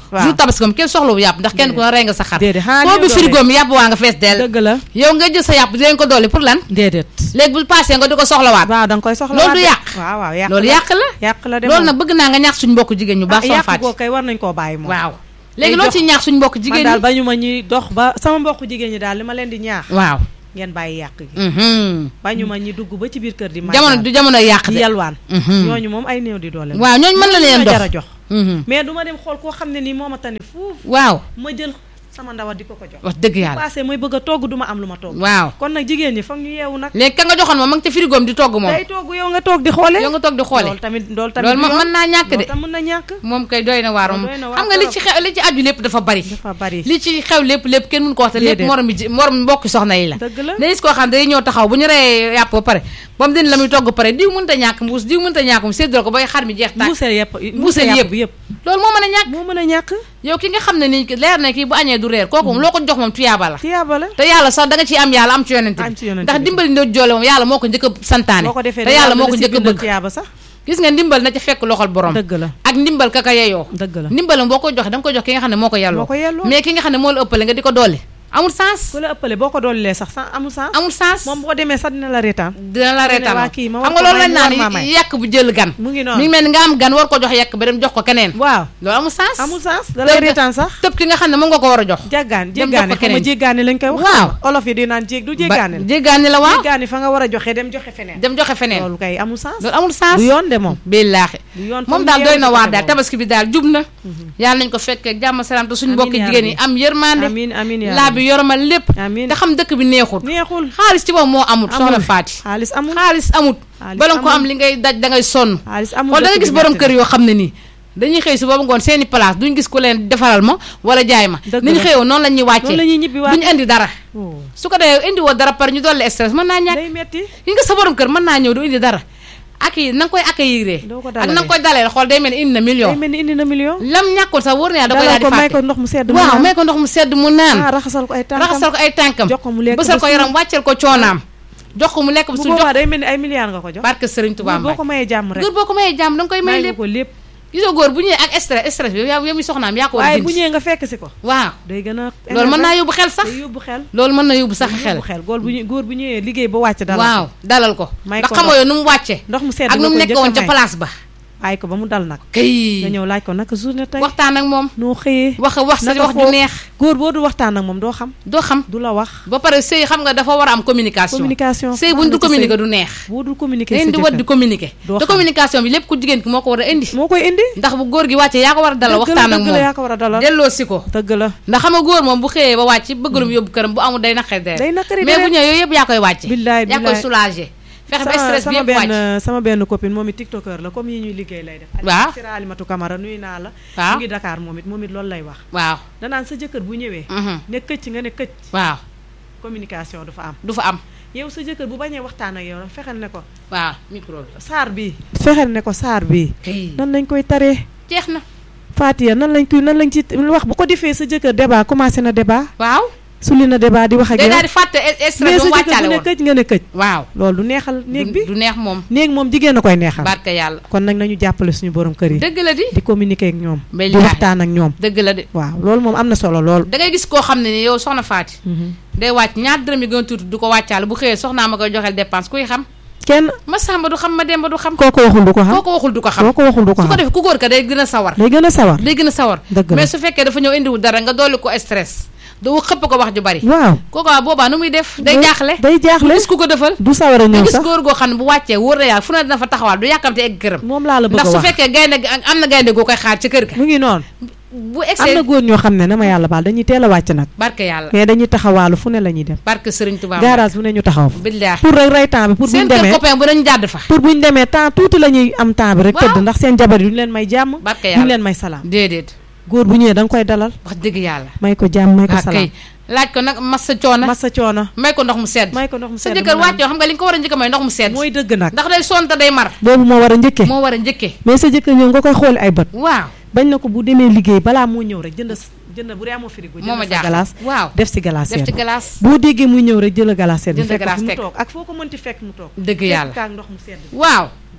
waaw. jour tabaski moom kenn soxlawu yàpp ndax kenn ku ne rey nga sa xar déedéet xanaa koo néew bi doole. frigo mi yàpp waa nga fees dell dëgg la yow nga jël sa yàpp dinañ ko dolli pour lan déedéet léegi bu passé nga di ko soxlawaat waaw da nga koy soxla loolu du yàq waaw waaw yàq loolu la. yàq la yàq la de loolu moom. nag bëgg naa nga ñaax suñu mbokk jigéen ñu baax ah soo yàq fàtte goo kay war nañ koo bàyyi moom waaw léegi loo jox- ci ñaax suñu mbokk man jigéen daal ñi bañu ma ñuy dox ba sama mbokk jigéen ñi daal li ma leen di ñaax waaw ngeen bàyyi yàq gi mhm. bañu ma ñi dugg ba ci biir kër di jamono du jamono yàq di de yalwaan Mhm. ñooñu moom ay néew di doole waaw ñooñu mën la leen jar a dox jox Mhm. mais du ma dem xool koo xam ne nii moo ma tane fuuf waaw ma jël sama ndawat di ko ko jox wax dëgg yàlla passé mooy bëgg a togg du ma am lu ma togg waaw kon nag jigéen ñi foog ñu yeewu nag léegi ka nga joxoon moom ma ngi ca frigoom di togg moom day togg yow nga toog di xoole yow nga toog di xoole loolu tamit loolu tamit loolu du ma yoon. mën naa ñàkk de loolu tam mën na ñàkk moom kay doy na waar moom doy na waar xam nga li trop. ci xew li ci aju lépp dafa bari dafa bari li ci xew lépp lépp kenn mun ko wax te lépp Déedéet. morom mi ji morom mbokki soxna yi la dëgg la da gis koo xam ne day ñëw taxaw bu ñu reyee yàpp ba pare ba mu din la muy togg pare diw mënta ñàkk mbuus diw mënta ñàkk mu séddal ko bay xar mi jeex tàkk mbuuseel yëpp Mbuuseel yàpp yëpp. bi yëpp loolu moo mën a ñàkk moo mën a ñàkk yow ki nga xam ne nii leer na kii bu añee du reer kooku moom loo ko jox moom tuyaaba la tiyaaba la te yàlla sax da nga ciy am yàlla am ci yonent Am ci bi yonent ndax bi. dimbali ndoo joole moom yàlla moo ko njëkk a santaane boo ko defee te yàlla moo ko la si njëkk a bindal bëgg tiyaaba sax gis nga ndimbal na ca fekk loxol borom dëgg la ak ndimbal ka ka yeyoo dëgg la ndimbalam boo ko joxe da nga ko jox ki nga xam ne moo ko yelloo moo ko yelloo. mais ki nga xam ne moo la ëppale nga di ko doole amul sens ku la ëppale boo ko doolee sax sans amul sens amul sens moom boo demee sax dina la reetaan dina la ne reetaan waa kii ma war xam nga ko loolu may, lañ mu war maa naan may. yàq bu jël gan mu ngi mi noonu ngi mel ni nga am gan war ko jox yàq ba dem jox ko keneen waaw loolu amul sens amul sens da lay Tëb- reetaan sax tëb ki nga xam ne moom nga ko war a jox jàggaan Dem jox ko jéggaani xam nga keneen. jéggaani lañ koy wax Waaw. olof yi di naan jég du ba jéggaani la jéggaani la waaw jéggaani fa nga war a joxe dem joxe feneen dem joxe feneen loolu kay amul sens loolu amul sens du yoon de moom billaahi du yoon moom foog daal ñu doy yeewu na ci waar côté daal boobu. tabaski bi daal jub na yàlla nañ ko fekkee jàmm salaam te suñu Amiin mbokki yaa jigéen yi rabbi. am yërmande amiin amiin yaa laa bi yoromal lépp amiin te xam dëkk bi neexul neexul xaalis ci moom moo amut soxna amul Faati xaalis amul xaalis amut Xaalis bala nga ko amul. am li ngay daj da ngay sonn xaalis amul xool da nga dëkk gis bi borom metti kër yoo xam ne nii dañuy xëy su boobu ngoon seeni place duñ gis ku leen defaral ma wala jaay ma Dëgg ni ñu la. xëyoo noonu la ñuy na. noonu la wàccee ñuy ñibbi waat duñu indi dara Oh, su ko defee indi woo dara par ñu dolli stress mën naa ñàkk day metti yi nga sa borom kër mën naa ñëw du indi dara ak yi na nga koy accueillir Doo ko ak na nga dalalee. koy dalee xool day mel ni indi na day million mel ni indi na million lam ñàkkoon sax wóor na yàlla da koy dalal daal di ko may ko fàtte ndox mu sedd mu waaw naan. may ko ndox mu sedd mu naan ah raxasal ko ay tànkam raxasal ko ay tànkam jox ko mu lekk bësal ba ko suur. yaram wàcceel ko coonaam jox ko mu lekk ba bu suur jox boobaa day mel ni ay milliards nga ko jox barke Sëriñ Tuubaa boo ko Mbàkke mayee jàmm rek góor boo ko mayee jàmm da nga koy may may nga lépp ko lépp gisoo góor bu ñëwee ak stress stress bi yow yow mi soxnaam yaa ko war a waaye bu dindi ñëwee nga fekk si ko waaw day gën a loolu mën naa yóbbu xel sax day yóbbu xel loolu mën na yóbbu sax day xel yóbbu xel góor bu ñu góor bu ñëwee liggéey ba wàcc dala waaw dalal ko May ndax ko xamoo ndox. yow nu mu wàcce ndox mu sedd ak nu mu nga koy nekk woon njëkk a ca may. place ba bàyyi ko ba mu dal nag kay nga ñëw laaj ko naka journée tey waxtaan ak moom noo xëyee wax wax sa naka wax ju foofu? neex góor boo du waxtaan ak moom doo xam doo xam du la wax ba pare sëy xam nga dafa war a am communication communication sëy buñ du communiquer du neex boo dul communiquer dañ sa di war di jëkkër communiquer Doo te xam. communication bi lépp ku jigéen ki moo ko war a indi moo koy indi ndax bu góor gi wàccee yaa ko war a dalal dëgg la waxtaan ak dëgg la yaa moom ko war a dalal delloo si ko dëgg la ndax xam nga góor moom bu xëyee ba wàcc bëgg lu mu yóbbu këram bu amul day naqari deret day naqari mais bu deret. ñëwee yooyu yëpp yaa koy wàcce Billaay, yaa koy billaay. soulager fexe ba sama stress bi sama yëpp wàcc benn sama benn copine moom it tiktoker la comme yi ñuy liggéey lay def Waaw. Sira Alimatu Camara nuyu naa la Waaw. mu ngi Dakar moom it moom it loolu lay wax waaw danaan sa jëkkër bu ñëwee mhm, ne këcc nga ne këcc waaw communication du fa am du fa am yow sa jëkkër bu bañee waxtaan ak yow fexeel ne ko waaw micro bi saar bi fexeel ne ko saar bi kay nan lañ koy taree jeex na Fatia nan lañ koy nan lañ ci wax bu ko defee sa jëkkër débat commencé na débat waaw sulli na débat di wax ak day yow daal di fàtte mais stress sa bu mu jëkkër wàccaale bu ne woon këcc nga ne këcc waaw loolu du neexal néeg bi du neex moom néeg moom jigéen a koy neexal barke yàlla kon nag nañu jàppale suñu borom kër yi dëgg la di di communiquer ak ñoom di Billaahi. waxtaan ak ñoom dëgg la di waaw loolu moom am na solo lool da ngay gis koo xam ne ni yow soxna Faati day wàcc ñaar dërëm yi gën a tuuti du ko wàccaale bu xëyee soxnaa ma koy joxeel dépense kuy xam kenn ma sàmba du xam ma demba du xam kooku waxul du ko xam koo ko waxul du ko xam kooku waxul du ko su ko xam defee ku góor ka day gën a sawar day gën a sawar day gën a sawar dëgg la mais su fekkee dafa ñëw indiwul dara nga dolli ko stress doo xëpp ko wax ju bari waaw kooku waa boobaa nu muy def day Day- jaaxle day jaaxle gis ku ko defal du sawar a nga ñëw gis sax góor goo xam ne bu wàccee wóor na yàlla fu ne dina fa taxawaal du yàkkamte egg këram moom laa la bëgg ndax a su wax fekkee gaynde gi am na gaynde goo koy xaar ci kër ga mu ngi noonu bu am na egsee góor ñoo xam ne na ma yàlla baal dañuy teel a wàcc nag barke yàlla mais dañuy taxawaalu fu ne la ñuy dem barke Sëriñ Tuubaa garage bu ne ñu taxaw fa billaahi pour rek rey temps bi pour buñ seen kër demee copain bu dañu jàdd fa pour buñ demee temps tuuti la ñuy am temps bi rek Waaw. tëdd ndax seen jabar yi duñu leen may jàmm barke duñu yàlla leen may salaam déedéet góor bu ñëwee da nga koy dalal wax dëgg yàlla may ko jàmm may ko waa salaam kay laaj ko nag massa coono massa coono may ko ndox mu sedd may ko ndox mu sa sedd jëkkër mu naan. wàccoo xam nga li nga ko war a njëkk a may ndox mu sedd mooy dëgg nag ndax day sonta day mar boobu moo war a njëkkee moo war a njëkkee mais sa jëkkër ñëw nga koy xooli ay bët waaw bañ na ko bu demee liggéey balaa moo ñëw rek jënd jënd bu dee amoo frigo moo ma jënd sa jaaxal glace waaw def si glace def ci glace boo déggee muy ñëw rek jël glace bi Jënd fekk ko glace fi mu teg. toog ak foo ko mënti fekk mu toog dëgg fekk yàlla kaak ndox mu sedd waaw dalal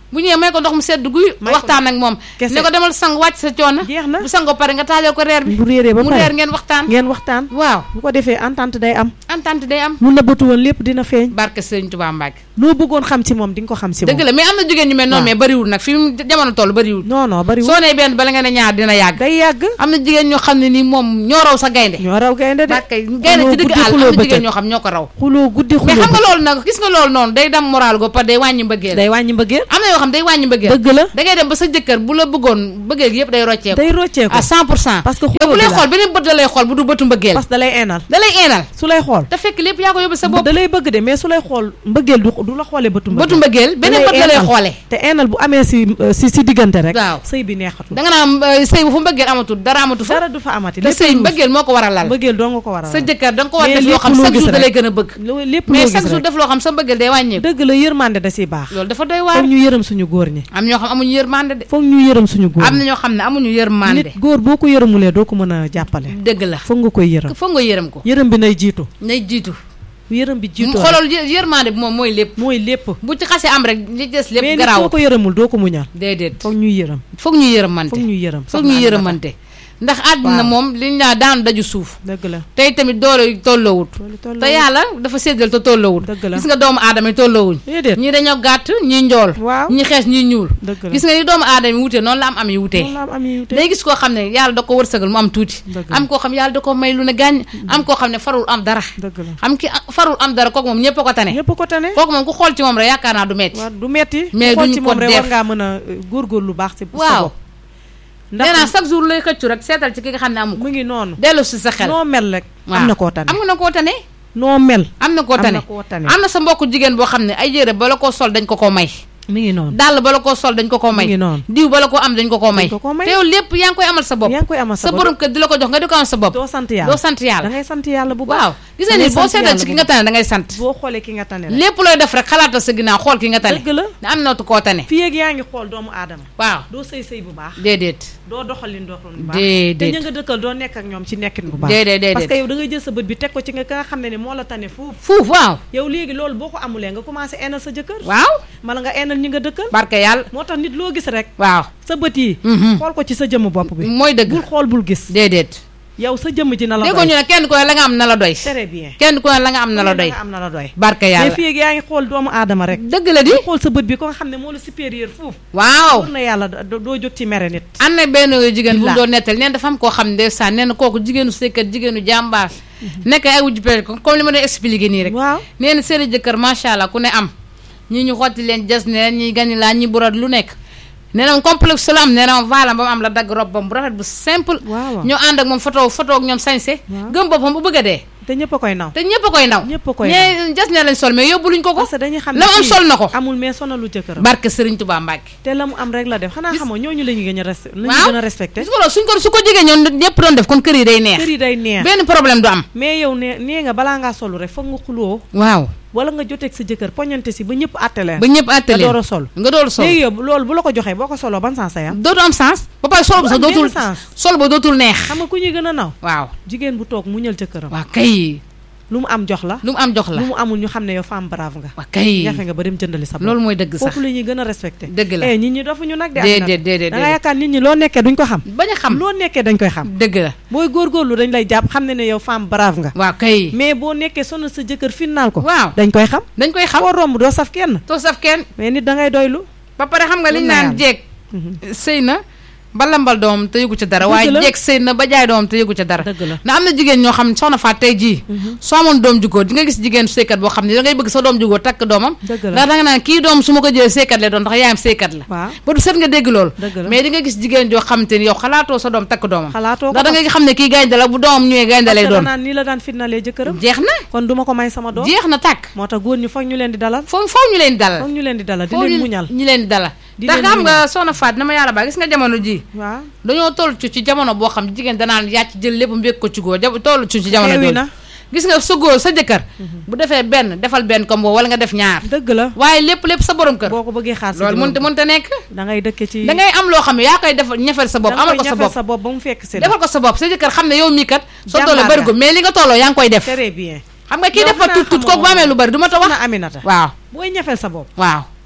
bu ñëwee may ko ndox mu sedd guy May ko waxtaan ak moom kese. ne ko demal sang wàcc sa coono jeex na bu sangoo pare nga taajal ko reer bi bu réeree ba mu pare reer ngeen waxtaan ngeen waxtaan waaw bu ko defee entente day am entente day am lu nëbbatu woon lépp dina feeñ barke Sëriñ Tuubaa Mbàkke loo bëggoon xam ci moom di nga ko xam ci moom dëgg la mais am na jigéen ñu mel noonu waaw. mais bariwul nag fi mu jamono toll bariwul non non bariwul soo nee benn bala nga ne ñaar dina yàgg day yàgg am na jigéen ñoo xam ne nii moom ñoo raw sa gaynde ñoo raw gaynde de barke gaynde ci digg àll am na jigéen ñoo xam ñoo ko raw xuloo guddi mais xuloo xam nga loolu nag gis nga loolu noonu day dem moral go par day wàññi mbëggeel day wàññi mbëggeel am na yoo xam day wàññi mbëggeel dëgg la da ngay dem ba sa jëkkër bu la bëggoon bëggeel gi yëpp day rocceeku day rocceeku à 100 pour cent parce que yow xuloo bu bi lay la xool beneen bët la lay xool bu du bëtu mbëggeel parce que da lay eenal da lay eenal su lay xool te fekk lépp yaa ko yóbbu sa bopp da lay bëgg de mais su lay xool mbëggeel du du la xoolee bëtu bëtu mbëggeel mbëggeel beneen bët la lay eenal. xoolee te eenal bu amee si si si diggante rek Waaw. sëy bi neexatul da nga naan euh, sëy bu fu mbëggeel amatul dara amatu fa dara du fa amati te lépp sëy luus. mbëggeel moo ko war a lal mbëggeel doo nga ko war a sa jëkkër da nga ko war a Mais def loo lépp xam loo chaque gis jour da rek. lay gën a bëgg loo lépp loo mais gis chaque jour rek def loo xam sa mbëggeel day wàññeeku dëgg la yërmande da siy baax loolu dafa doy waar foog ñu yërëm suñu góor ñi am ñoo xam amuñu yërmande de foog ñu yërëm suñu góor am na ñi ñoo xam ne amuñu yërmande nit góor boo ko yërëmulee doo ko mën a jàppale dëgg la foog nga koy yërëm foog nga yërëm ko yërëm bi nay jiitu nay jiitu yërëm bi jiitu xoolal yë- yërmande bi moom mooy lépp mooy lépp bu ci xasee am rek li des lépp mais nit garaaw boo ko yërëmul doo ko muñal déedéet foog ñuy yërëm foog ñu yërëmante foog ñuy yërëm foog ñu yërëmante ndax àdduna Waaw. moom liñ naa daan daju suuf dëgg la tey tamit doole tolloowut loolu toll te yàlla dafa séddal te tolloowut Dëgg la. gis nga doomu aadama yi tolloowuñ déedéet ñii dañoo gàtt ñii njool waaw ñii xees ñii ñuul dëgg la gis nga ni doomu aadama yi wutee noonu la am am yi wutee noonu la am am yi wute. day gis koo xam ne yàlla da ko wërsëgal mu am tuuti Dëgg la. am koo xam yàlla da ko may lu ne gàññ am koo xam ne farul am dara dëgg la am ki farul am dara kooku moom ñëpp a ko tane ñëpp ko tane kooku moom ku xool ci moom rek yaakaar naa du metti waaw du metti Mais xool duñ ci ko moom rek def. war ngaa mën a euh, góorgóorlu lu baax ci sa waaw bopp nee naa ndax chaque jour lay xëccu rek seetal ci ki nga xam ne amu ko mu ngi noonu dellu si sa xel noo mel rek waaw am na koo tane am na koo tane noo mel am na koo am tane na koo tane am na sa mbokku jigéen boo xam ne ay yére bala koo sol dañ ko koo may mi ngi noonu dàll bala koo sol dañ ko koo mi may ngi noonu diw bala koo am dañ ko koo may Dañ ko koo may. te yow lépp yaa ngi koy amal sa bopp yaa ngi koy amal sa sa bopp borom kër di la ko jox nga di ko amal sa bopp doo sant yàlla doo sant da yàlla ngay sant yàlla bu baax waaw gis nga da ni ngay boo sant seetal yàlla ci ki bu nga tane da ngay sant boo xoolee ki nga tane rek lépp looy def rek xalaatal sa ginnaaw xool ki nga tane dëgg la ne am na koo tane fii ak yaa ngi xool doomu aadama waaw doo sëy sëy bu baax déedéet doo doxalin doxalin bu baax Déedéet. te ña nga dëkkal doo nekk ak ñoom ci nekkin bu baax déedéet déedéet parce que yow da ngay jël sa bët bi teg ko ci nga ka nga xam ne ne moo la tane foofu fuuf waaw yow léegi loolu boo ko amulee nga commencé eenal sa jëkkër waaw mala nga eenal ñi nga dëkkal barke yàlla moo tax nit loo gis rek waaw sa bët yi Mhm. xool ko ci sa jëmm bopp bi mooy dëgg bul xool bul gis déedéet yow sa jëmm ji na la déggoo ñu doy ne kenn ku ne la nga am na la doy très bien kenn ku ne la nga am na la doy nga am na la doy barke mais yàlla fii ak yaa ngi xool doomu aadama rek dëgg la di xool sa bët bi ko nga xam ne moo la supérieur foofu waaw war na yàlla do- doo jóg ci mere nit am na benn jigéen bu Bilaa. doon nettal neen dafa am koo xam ne ndeysaan nee na kooku jigéenu sëykat jigéenu jàmbaar nekk ay wujju pere ko comme li ma doon expliqué nii rek waaw nee na seen i jëkkër macha allah ku ne am ñii ñu xotti leen jas ne ñi gani laa ñi burat lu nekk nee na moom complexe la am nee na moom valam ba mu am la dagg robbam bu rafet bu simple waaw ñoo ànd ak moom photo photo ak ñoom sañse Waaw. gëm boppam bu bëgg a dee te ñëpp a koy naw te ñëpp a koy ndaw ñëpp a koy ñee jas ne lañ sol mais yóbbu luñ ko ko parce que dañuy xam ne la mu am kii sol na ko amul mais sonalu jëkkëram barke Sëriñ Tuubaa Mbàkke te la mu am rek la def xanaa Gis- xamoo ñooñu la ñu gën a res la ñu waaw gën a respecté gis nga loolu suñ ko su ko jigéen ñoon ñëpp doon def kon kër yi day neex kër yi day neex benn problème du am mais yow ne nee nga balaa ngaa solu rek foog nga xuloo waaw wala nga joteeg sa jëkkër poñante si ba ñëpp àtte leen ba ñëpp nga àttale door a sol nga door a sol léegi yow loolu bu la ko joxee boo ko soloo ban sens ya dootu am sens ba pare sol ba sax Du am dootul benn sens. sol ba dootul neex xam nga ku ñuy gën a naw waaw jigéen bu toog muñal jëkkëram waa kay lu mu am jox la lu mu am jox la lu mu amul ñu xam ne yow femme brave nga waa kay jafe nga ba dem jëndali sa bopp loolu mooy dëgg sax foofu la ñuy gën a respecté dëgg la eh nit ñi dofuñu nag de déedéet Aminata. déedéet da nga déedéet yaakaar nit ñi loo nekkee duñ ko xam bañ a xam loo nekkee dañ koy xam dëgg la booy góorgóorlu dañ lay jàpp xam ne ne yow femme brave nga waaw kay mais boo nekkee sonal sa jëkkër finnaal ko waaw dañ koy xam dañ koy xam foo romb doo saf kenn too saf kenn mais nit da ngay doylu ba pare xam nga liñ Mën na naan yàlla. jeeg sëy na ba lambal doomam te yëgu ca dara Dëgg waaye la. jeeg sëy na ba jaay doomam te yëgu ca dara dëgg la na am na jigéen ñoo xam ne soxna Faat tey jii soo amoon doom jugóor di nga gis jigéen sëykat boo xam ne da ngay bëgg sa doom jugóor takk doomam dëgg la ndax da nga naan kii doom su ma ko jëlee sëykat la doon ndax yaayam sëykat la waaw ba du set nga dégg loolu dëgg la mais di nga gis jigéen joo xam te ni yow xalaatoo sa doom takk doomam xalaatoo ko ndax da nga xam ne kii gaynde la bu doomam ñëwee gaynde lay parce que doon danaan nii la daan fitnalee jëkkëram jeex na kon duma ko may sama doom jeex na tàkk moo tax góor ñi foog ñu leen di dalal foo foo ñu leen di dalal foog ñu leen di dalal di foo leen ñu muñal ñi leen di dalal Di ndax leen xam nga muñal. soxna Faat na ma yàlla baa gis nga jamono ji waaw dañoo toll ci ci jamono boo xam jigéen danaan yàcc jël lépp mbéeg ko ci góor ja toll ci ci jamono xewi jooju na gis nga sa góor sa jëkkër bu defee benn defal benn comme boobu wala nga def ñaar dëgg la waaye lépp lépp sa borom kër boo ko bëggee xaar si loolu mënta mënta nekk da ngay dëkke ci da ngay am loo xam ne yaa koy def ñefel sa bopp da nga amal koy ko sa ñafeel bopp sa bopp ba mu fekk si la defal ko sa bopp sa jëkkër xam ne yow mii kat soo Jàmbaar tolloo nga. bëri ko mais li nga tolloo yaa ngi koy def très bien xam nga kii Yow def ba xanaa tut tut xamoo kooku bu amee lu bëri du ma ta wax na Aminata waaw booy ñafeel sa bopp waaw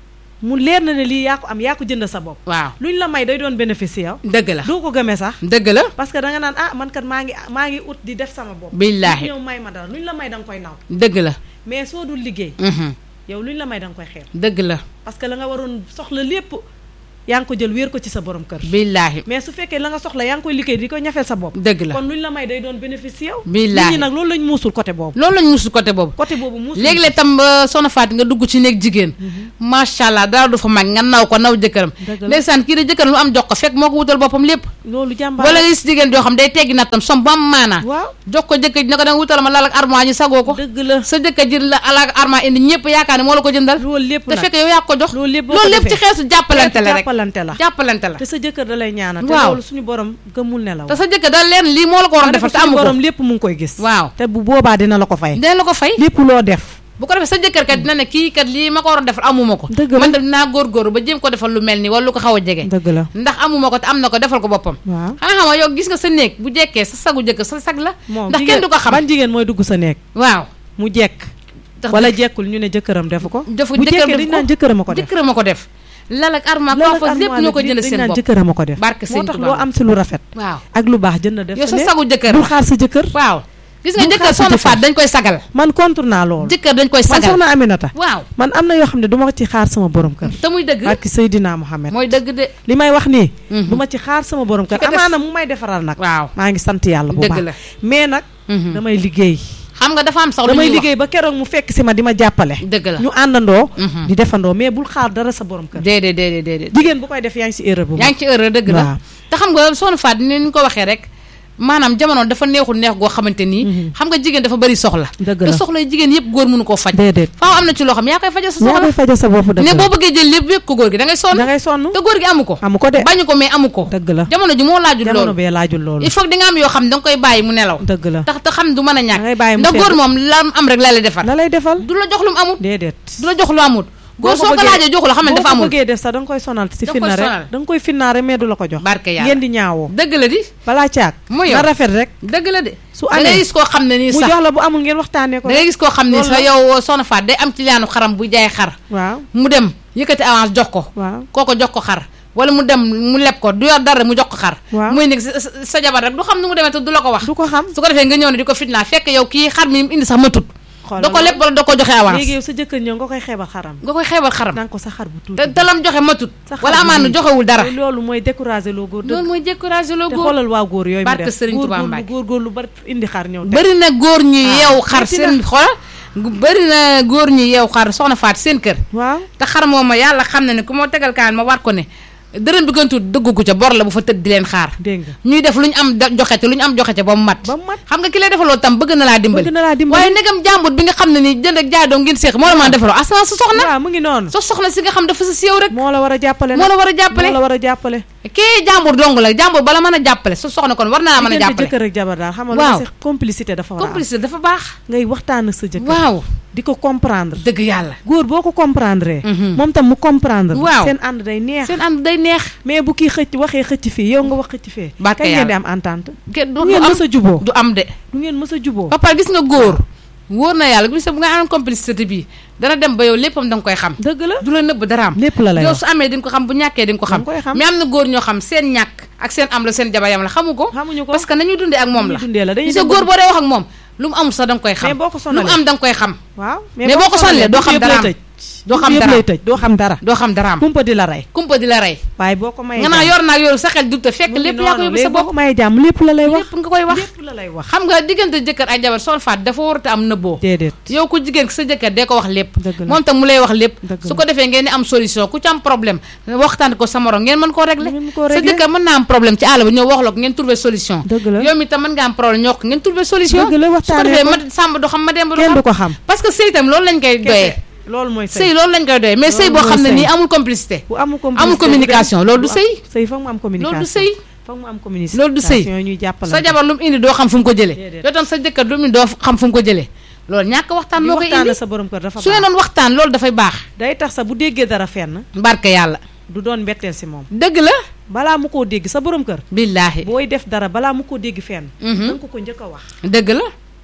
mu leer na ne lii yaa ko am yaa ko jënd sa bopp waaw luñ la may day doon bénéfice yow dëgg la doo ko gëmee sax dëgg la parce que da nga naan ah man kat maa ngi maa ngi ut di def sama bopp billaahi ñëw may ma dara luñ la may da nga koy naw dëgg la mais soo dul liggéey mhm, yow luñ la may da nga koy xeeb dëgg la parce que la nga waroon soxla lépp yaa ngi ko jël wéer ko ci sa borom kër billaahi mais su fekkee la nga soxla yaa ngi koy liggéey di ko ñafeel sa bopp dëgg la kon luñ la may day doon bénéfice yow Billaahi. nit ñi nag loolu lañ muusul côté boobu loolu lañ musul côté boobu côté boobu muusul léegi-léeg tam ba soxna Fatou nga dugg ci néeg jigéen macha allah dara du fa mag nga naw ko naw jëkkëram Dëgg la. ndeysaan kii de jëkkëram lu am jox ko fekk moo ko wutal boppam lépp loolu jàmbaar wala nga gis jigéen joo xam day teggi nattam som bu am maanaa waaw jox ko jëkkër ji ne ko danga wutal ma lal ak armoire ñu sagoo ko dëgg la sa jëkkër ji la alal ak armoire indi ñëpp yaakaar ne moo la ko jëndal loolu lépp te nag fekk yow yaa ko jox loolu lépp boo loolu ko lépp ci defee xeetu jàppalante la rek jàppalante la jàppalante la te sa jëkkër da lay ñaanal te Waaw. loolu suñu borom gëmul ne la te sa jëkkër da leen lii moo la ko waroon defal te amu borom ko lépp mu ngi koy gis waaw te bu boobaa dina la ko fay dina la ko fay lépp loo def bu ko defee sa jëkkër kat dina ne kii kat lii ma ko waroon defal amuma ko Dëgg la. man de dinaa góorgóorlu ba jéem ko defal lu mel nii wala lu ko xaw a jege dëgg la ndax amuma ko te am na ko defal ko boppam waaw xanaa xam nga yow gis nga sa néeg bu jekkee sa sagu jëkkër sa sag la moom ndax jigéen- kenn du ko xam ban jigéen mooy dugg sa néeg waaw mu jekk tax wala jekkul ñu ne jëkkëram defu ko defu bu jëkkër jekkee def dañ naan jëkkëram a ko def jëkkëram a ko def lal ak armoire Loolu ak coiffeuse lépp armoire ñoo ko bi jënd dañ seen naan bopp jëkkëram a ko def Barke moo Sëñ tax Tuubaa. loo am si lu rafet waaw ak lu baax jënd def yow sa néeg. sagu jëkkër bul xaar sa jëkkër waaw gis nga Bul jëkkër xaar sa soxna jëkkër. faat dañ koy sagal man contre naa loolu jëkkër dañ koy man sagal soxna Aminata waaw man am na yoo xam ne du ma ci xaar sama borom kër te muy dëgg barki Seydina Mohamed mooy dëgg de li may wax nii Mhm. du ma ci xaar sama borom kër Ki ko def- amaana mu may defaral nag waaw maa ngi sant yàlla bu Dëgg baax la. mais nag Mhm. damay liggéey xam nga dafa am sax lu damay ñuy wax liggéey ba keroog mu fekk si ma di ma jàppale dëgg la ñu àndandoo Mhm. di defandoo mais bul xaar dara sa borom kër déedéet déedéet déedéet jigéen bu koy def yaa ngi si erreur bu yaa mag ngi ci heure dëgg la Waaw. te xam nga soxna Faat ni ñu ko waxee rek maanaam jamono dafa neexul neex goo xamante nii xam nga jigéen dafa bari soxla Dëgg te la. soxla yi jigéen yëpp góor mënu koo faj déedéet faaw am na ci loo xam yaa koy fajal sa yaa soxla koy fajal sa bopp dëgg ne la boo bëggee jël lépp yëg ko góor gi da ngay sonn da ngay sonn te góor gi amu ko amu ko de bañu ko mais amu ko dëgg la jamono ji moo laajul jamono loolu bee laajul loolu il faut que di nga am yoo xam ne da nga koy bàyyi mu nelaw dëgg la tax te xam du mën a da ngay bàyyi ñàkk mu ndax góor sedd. moom la am rek la lay defal la lay defal du la jox lu mu amut déedéet du la jox lu amut góor boo ko soo ko bëggee- laajee joxu la xam ne dafa boo ko amul bëggee def sax da nga koy sonal si Da nga koy finna sonal. rek da nga koy finnaare mais du la ko jox barke yàlla ngeen di ñaawoo dëgg la di balaa caag Mu yow. na rafet rek dëgg la de su da ngay amee gis koo xam ne nii mu sax jox la bu amul ngeen waxtaanee ko da ngay gis koo xam ne Loolu sax la. yow soxna Faat day am ci liaanu xaram bu jaay xar waaw mu dem yëkkati avance jox ko waaw kooko jox ko xar wala mu dem mu leb ko du yor dara mu jox ko xar Waaw. muy nekk sa sa- sa jabar rek du xam nu mu demee te du la ko wax du ko xam su ko defee nga ñëw ne di ko fitnaa fekk yow kii xar mi indi sax ma tut xoolal da ko leb wala da ko joxe avance léegi yow sa jëkkër ñëw nga koy xeebal xaram nga koy xeebal xaram danga ko sa xar bu tuuti te te lam joxe matut sa xar wala bu amaana nii. joxewul dara te loolu mooy découragé loo góor loolu dëgg mooy découragé loo te góor xoolal waa góor yooyu mu Barke def Serigne góor Touba góor lu Mbacke. góor góor lu bari indi xar ñëw teg bëri na góor ñi Ah, yeew xar metti seen xool bëri na góor ñi yeew xar soxna faat seen kër waaw te xar moom ma yàlla xam na ne ku ma tegal kaan ma war ko ne dërëm bi gën tuut dëggu ko ca bor la bu fa tëdd di leen xaar dégg nga ñuy def lu ñu am da- joxe ca lu ñu am joxe ca ba mu mat ba mu mat xam nga ki lay defaloo tam bëgg na laa dimbali bëgg na laa dimbali waaye ndegam jàmbur bi nga xam ne ni jënd ak jaay doom ngeen séex moo la mën a defaloo asama sa soxna waaw mu ngi noonu sa soxna si nga xam dafa sa siiw rek moo la war a jàppale moo nag la war a jàppale moo la war a jàppale kii jàmbur dong la jàmbur bala mën a jàppale sa soxna kon war naa mën a diggante jàppale jëkkër ak jabar daal xam nga Waaw. lu ma si complicité dafa war a am complice dafa baax ngay waxtaan ak sa jëkkër waaw di ko comprendre dëgg yàlla góor boo ko comprendre Mhm. moom tam mu comprendre Waaw. seen ànd day neex seen ànd day neex mais bu kii xëcc waxee xëcc fii yow nga wax xëcc fee Barke kañ ngeen di yàlla. am entente kenn du du du ngeen am mës a juboo du am de du ngeen mës a juboo ba pare gis nga góor wóor na yàlla gis nga bu nga am complicité bii dana dem ba yow léppam da nga koy xam dëgg la du la nëbb dara am lépp la lay yow wax su amee di nga ko xam bu ñàkkee di nga ko xam Da nga koy xam. mais am na góor ñoo xam seen ñàkk ak seen am la seen jabayam la xamu ko xamuñu ko parce que nañuy dundee ak moom la Nañuy dundee la, dañuy gis nga dem góor ba- boo dee wax ak moom lu mu amul sax da nga koy xam Mais boo ko lu sonalee. mu am da nga koy xam waaw Mais boo ko sonalee doo xam dara am. doo xam dara lay tëj doo xam dara doo xam dara am kumpa di la rey kumpa di la rey waaye boo ko mayee nga naa jàmm, yor naag yoru sa xel dugte fekk mu ngi lépp yaa ko noonu, yóbbu léegi sa boo bopp ko mayee jàmm lépp la lay wax lépp nga koy wax lépp la lay wax xam nga diggante jëkkër ak jabar sol faat dafa warut a am nëbboo déedéet yow ku jigéen ki sa jëkkër dee ko wax lépp Dëgg la. moom tam mu lay wax lépp Dëgg su la. ko defee ngeen di am solution ku ci am problème waxtaan ko sa morom ngeen mën koo régler Ngeen koo sa régler. jëkkër mën naa am problème ci àll ba ñëw wax la ko ngeen trouver solution Dëgg la. yow mi tam mën nga am problème ñoo ko ngeen trouver solution Dëgg la, su ko waxtaanee defee ko. ma sàmb du xam ma demb du kenn du xam ko xam parce que sëy tam loolu lañ koy doyee kese loolu mooy sëy sëy loolu lañ koy doyee mais sëy Loolu boo xam ne mooy nii sëy. amul complicité bu amul amul communication loolu du am- sëy sëy foog mu am communication loolu du sëy foog mu am communication loolu du sëy ñuy jàppale sa jabar lu mu indi doo xam fu mu ko jëlee Déedéet. yow tam sa jëkkër lu mu indi doo xam fu mu ko jëlee loolu ñàkk waxtaan di moo koy waxtaan indi sa borom kër dafa su ngeen baax doon waxtaan loolu dafay baax day tax sa bu déggee dara fenn barke yàlla du doon mbetteel si moom dëgg la balaa mu koo dégg sa borom kër billaahi booy def dara balaa mu koo dégg fenn Mhm. danga ko ko njëkk a wax dëgg la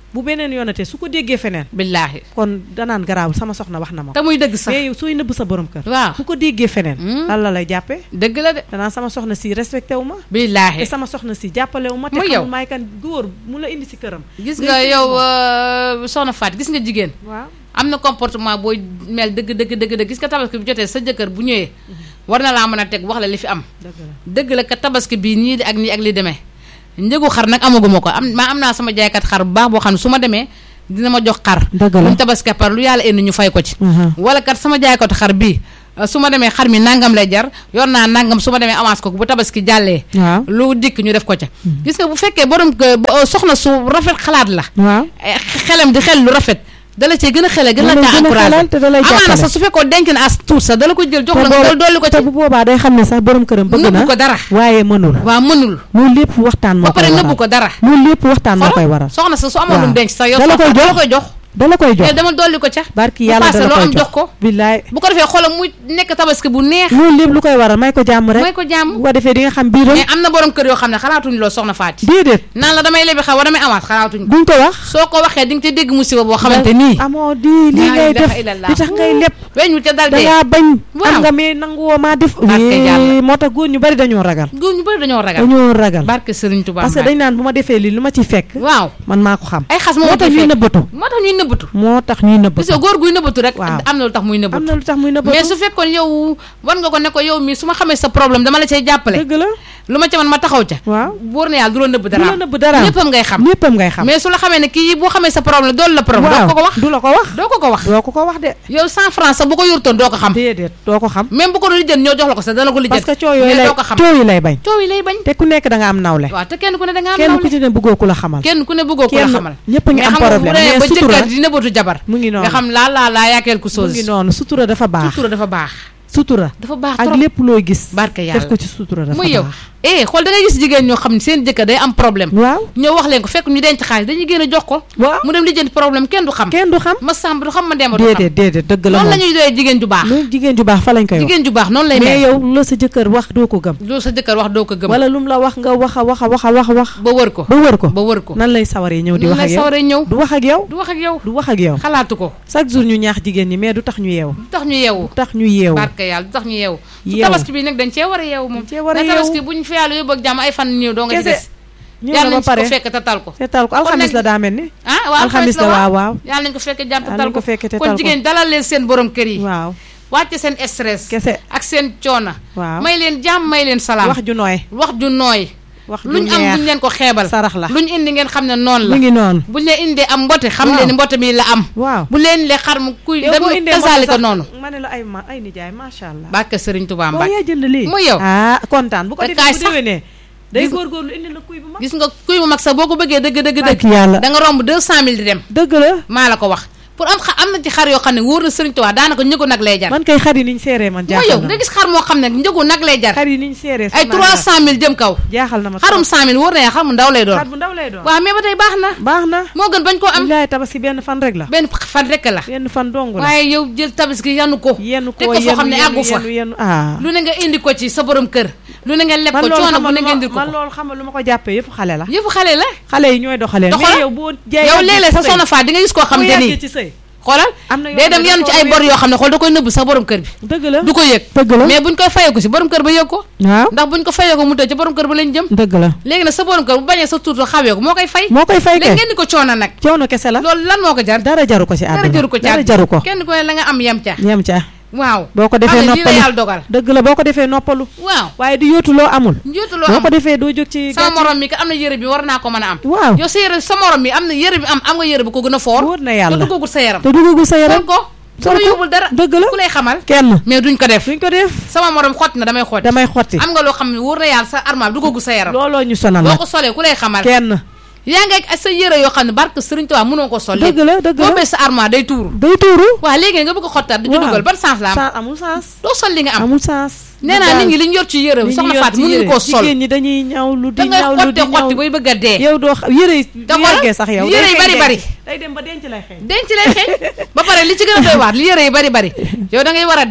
bu beneen yoonatee su ko déggee feneen billaahi kon danaan garaawul sama soxna wax na ma te muy dëgg sax mais yow sooy nëbb sa borom kër waaw bu ko déggee feneen Hmm. lan la lay jàppee dëgg la de danaan sama soxna si respecté wu ma te billaahi sama soxna si jàppale wu ma te Muy yow. xamul maay kan góor mu la indi si këram gis ngay nga sëy yow moom. euh, soxna Faat gis nga jigéen waaw am na comportement booy mel dëgg dëgg dëgg dëgg gis nga tabaski bu jotee sa jëkkër bu ñëwee war na laa mën a teg wax la li fi am dëgg la dëgg la ka tabaski bii nii di ak nii ak li demee njëgu xar nag amaguma ko am maa am naa sama jaaykat xar bu baax boo xam ne su ma demee dina ma jox xar dëgg la luñ tabaski par lu yàlla indi ñu fay ko ci Mhm. wala kat sama jaaykatu xar bii euh, su ma demee xar mi nangam lay jar yor naa nangam su ma demee avance ko bu tabaski jàllee waaw lu dikk ñu def ko ca gis nga bu fekkee borom ko- bo- soxna su rafet xalaat la waaw eh, xelam di xel lu rafet dala cee gën a xele gën la Da lay taa gën a encouragé xelal te da lay amaana jàppale. sax su fekkoon denc na as tuut sax dala ko jël jox te la boo- nga dolli ko te ci bu boobaa day xam ne sax borom këram bëgg na nëbbu ko dara waaye mënul waa mënul loolu lépp waxtaan moo ba pare koy nëbbu waral ko dara loolu lépp waxtaan moo koy waral soxna sa su amoon lu waaw. mu denc sax yow Dala koy dala jox. koy jox dala koy jox mais dama dolli ko ca barki bu yàlla paase dala loo koy am jox ko billaay bu ko defee xolam muy nekk tabaski bu neex loolu lépp lu koy waral may ko jàmm rek mooy ko jàmm bu ko defee di nga xam biiram mais am na borom kër yoo xam ne xalaatuñ loolu soxna Faati déedéet naan la damay lebi xaw wa damay amaat xalaatuñ ko duñ ko wax soo ko waxee di nga ci dégg musiba boo xamante nii amoo di lii laa ngay ilaha def illallah. li tax ngay lépp weñu ca dal dee dangaa bañ Waaw. am nga mais nanguwoo maa def Barke Wii, Yàlla. moo tax góor ñu bari dañoo ragal góor ñu bëri dañoo ragal dañoo ragal barke Sëriñ Tuubaa parce que Mbàkke. dañ naan bu ma defee lii lu ma ciy fekk waaw man maa ko xam ay xas moo moo tax ñuy nëbbatu moo tax ñuy nëbbatu moo tax ñuy parce nëbbatu que góor guy nëbbatu rek Waaw. am na lu tax muy am nëbbatu na lu tax muy nëbbatu mais su fekkoon yow war nga ko ne ko yow mii su ma xamee sa problème dama la cay jàppale dëgg la lu ma ca man ma taxaw ca waaw wóor na yàlla du la nëbb du dara la nëbb dara léppam ngay xam léppam ngay xam mais su la xamee ne kii boo xamee sa problème doolu la problème doo ko ko wax du la ko wax doo ko ko wax doo ko ko wax de yow cent francs sax bu ko yurtoon doo ko xam déedéet doo ko xam même bu ko doon lijjën ñoo jox la ko sax dana ko lijjën parce que coow yooyu mais lay doo ko xam coow yi lay bañ coow yi lay bañ te ku nekk da nga am nawle waaw te kenn ku ne da nga am kenn ku nawle ci ne bëggoo ku la xamal kenn ku ne bëggoo ko la kenn xamal ñëpp a ngi mais am xam nga problème bu demee mais ba sutura jëkkër di nëbbatu jabar mu ngi noonu nga xam laa laa laa yaa quelque mu chose ngi noonu sutura dafa baax sutura dafa baax sutura dafa baax ak trop lépp looy gis barke def yàlla ko ci sutura dafa muy yow baax eh xool da ngay gis jigéen ñoo xam ne seen jëkkër day am problème waaw ñoo wax leen ko fekk ñu denc xaalis dañuy génn jox ko waaw mu dem lijjanti problème kenn du xam kenn du xam ma sàmb du xam ma demba du xam déedéet déedéet dëgg la noonu la moom ñuy doyee jigéen ju baax loolu jigéen ju baax fa lañ koy wax jigéen ju baax noonu lay mais mel yow la sa jëkkër wax doo ko gëm loolu sa jëkkër wax doo ko gëm wala lu mu la wax nga wax a wax a wax a wax a wax ba wër ko ba wër ko ba wër ko nan lay sawaree ñëw di noonu wax ak lay yow sawaree ñëw du wax ak yow du wax ak yow du wax ak yow xalaatu ko chaque jour ñu ñaax jigéen ñi mais du tax ñu yeewu du tax ñu yeewu du tax ñu yeewu barke yàlla du tax ñu yeewu su Yeewu. tabaski bi nag dañ cee war a yeewu moom Dañ cee war a na tabaski yeewu. buñ fi yàlla yóbbu ak jàmm ay fan néew doo nga ci Kese. des ñëw yàlla na nañ ba ci ko pare fekk te tal ko seetal ko alxamis la daa mel ni ah waaw alxamis la waaw waaw yàlla nañ ko fekkee jàmm te Yàlla tal nañ ko fekkee te tal kon ko. jigéen dalal leen seen borom kër yi waaw wàcce seen stress kese ak seen coona waaw may leen jàmm may leen salaam wax ju nooy wax ju nooy wax ju luñ am buñ neex leen ko xeebal sarax la luñ indi ngeen xam ne noonu la mi ngi noonu buñ leen indee am mbote xam Waaw. leen ni mbote mi la am waaw bu leen le xar mu kuy yow dem boo indee tasaali moto ko sax, noonu ma ne la ay ma ay nijaay macha allah barke Sëriñ Tuubaa boo Mbàkke yaa jënd lii Muy yow. ah kontaan bu ko Te defee kaay bu sax. déwénee day Gis- góorgóorlu indi la kuy bu mag gis nga kuy mu mag sax boo ko bëggee dëgg dëgg dëgg barki yàlla da nga romb deux cent mille di dem dëgg la maa la ko wax pour am xa am na ci xar yoo xam ne wóor na Sëriñ Tuubaa daanaka njëgu nag lay jar man kay xar yi niñ seeree man mooy jaaxal yow na nga ma gis xar moo xam ne njëgu nag lay jar xar yi niñ seeree ay trois cent mille jëm kaw jaaxal na ma xarum cent mille wóor na yaa xar mu ndaw lay doon xar bu ndaw lay doon waaw mais ba tey baax na baax na moo gën bañ koo am bilaay tabaski benn fan rek la benn fan rekk la benn fan dong la waaye yow jël tabaski yanu ko yenn teg ko ko foo xam yenn ne yenn àggu fa yenn yenn ah lu ne nga indi ko ci sa borom kër lu ne nga leb man ko loolu coono xam bu ne nga nga indil ko man ko loolu xam nga lu ma ko jàppee yëpp xale la yëpp xale la xale yi ñooy doxalee Doxalal. mais yow boo jaay yow léeg-léeg sa soxna Faat di nga gis koo xam bu te yàggee nii ci sëy xoolal am na yoo day xam dem ne yanu dafa ci ay wér. bor yoo xam ne xool da koy nëbb sa borom kër bi dëgg la du ko yëg dëgg la mais buñ koy fayee ko si borom kër ba yëg ko waaw ndax buñ ko fayee ko mu tëj ca borom kër ba lañ jëm dëgg la léegi nag sa borom kër bu bañee sa tuuto xawee ko moo koy fay moo koy fay léegi kay ngeen di ko coono nag coono kese la loolu lan moo ko jar dara jaru ko ci àdduna dara jaru ko ci dara àdduna. jaru ko kenn ku ne la nga am yem ca ñem ca waaw boo ko defee xam ne lii la noppalu yàlla dogal dëgg la boo ko defee noppalu waaw waaye di yóotu loo amul njiitu loo boo am ko defee doo jóg ci sama gàcce morom mi kat am na yëre bi war naa ko mën a am waaw yow sa yëre sa morom mi am na yëre bi am am nga yëre bu ko gën a foor wóor na te yàlla duggagul sa yaram te duggagul sa yaram sol ko sol lu ko. yóbbul dara dëgg la ku lay xamal kenn mais duñ ko def duñ ko def sama morom xotti na damay xotti damay xotti am nga loo xam ne wóor na yàlla sa armal duggagul sa yaram looloo ñu sonal boo nag ko solee ku lay xamal kenn yaa ngi ak sa yëre yoo xam ne barke Sëriñ Tuubaa mënoo ko sol dëgg la dëgg boo la bee sa armal day tuuru day tuuru waaw léegi nga bëgg ko xottaat di ci waaw. dugal ban sens la am sans amul sens doo sol li nga am amul sens nee naa nit ñi li ñu yor ci yëre li ñu soxna yor Faat ci mënuñu yére. koo sol jigéen ñi dañuy ñaw lu da di ngay ñaw lu xotte di xotti ñaw bay bëgg a dee yow doo xa- yére yi Da bu xoolal, yàggee sax yow yére day yi xeeñ bari denc. bari. day dem ba denc lay xeeñ denc lay xeeñ ba pare li ci gën a doy waar li yëre yi bari bari yow da ngay war a dem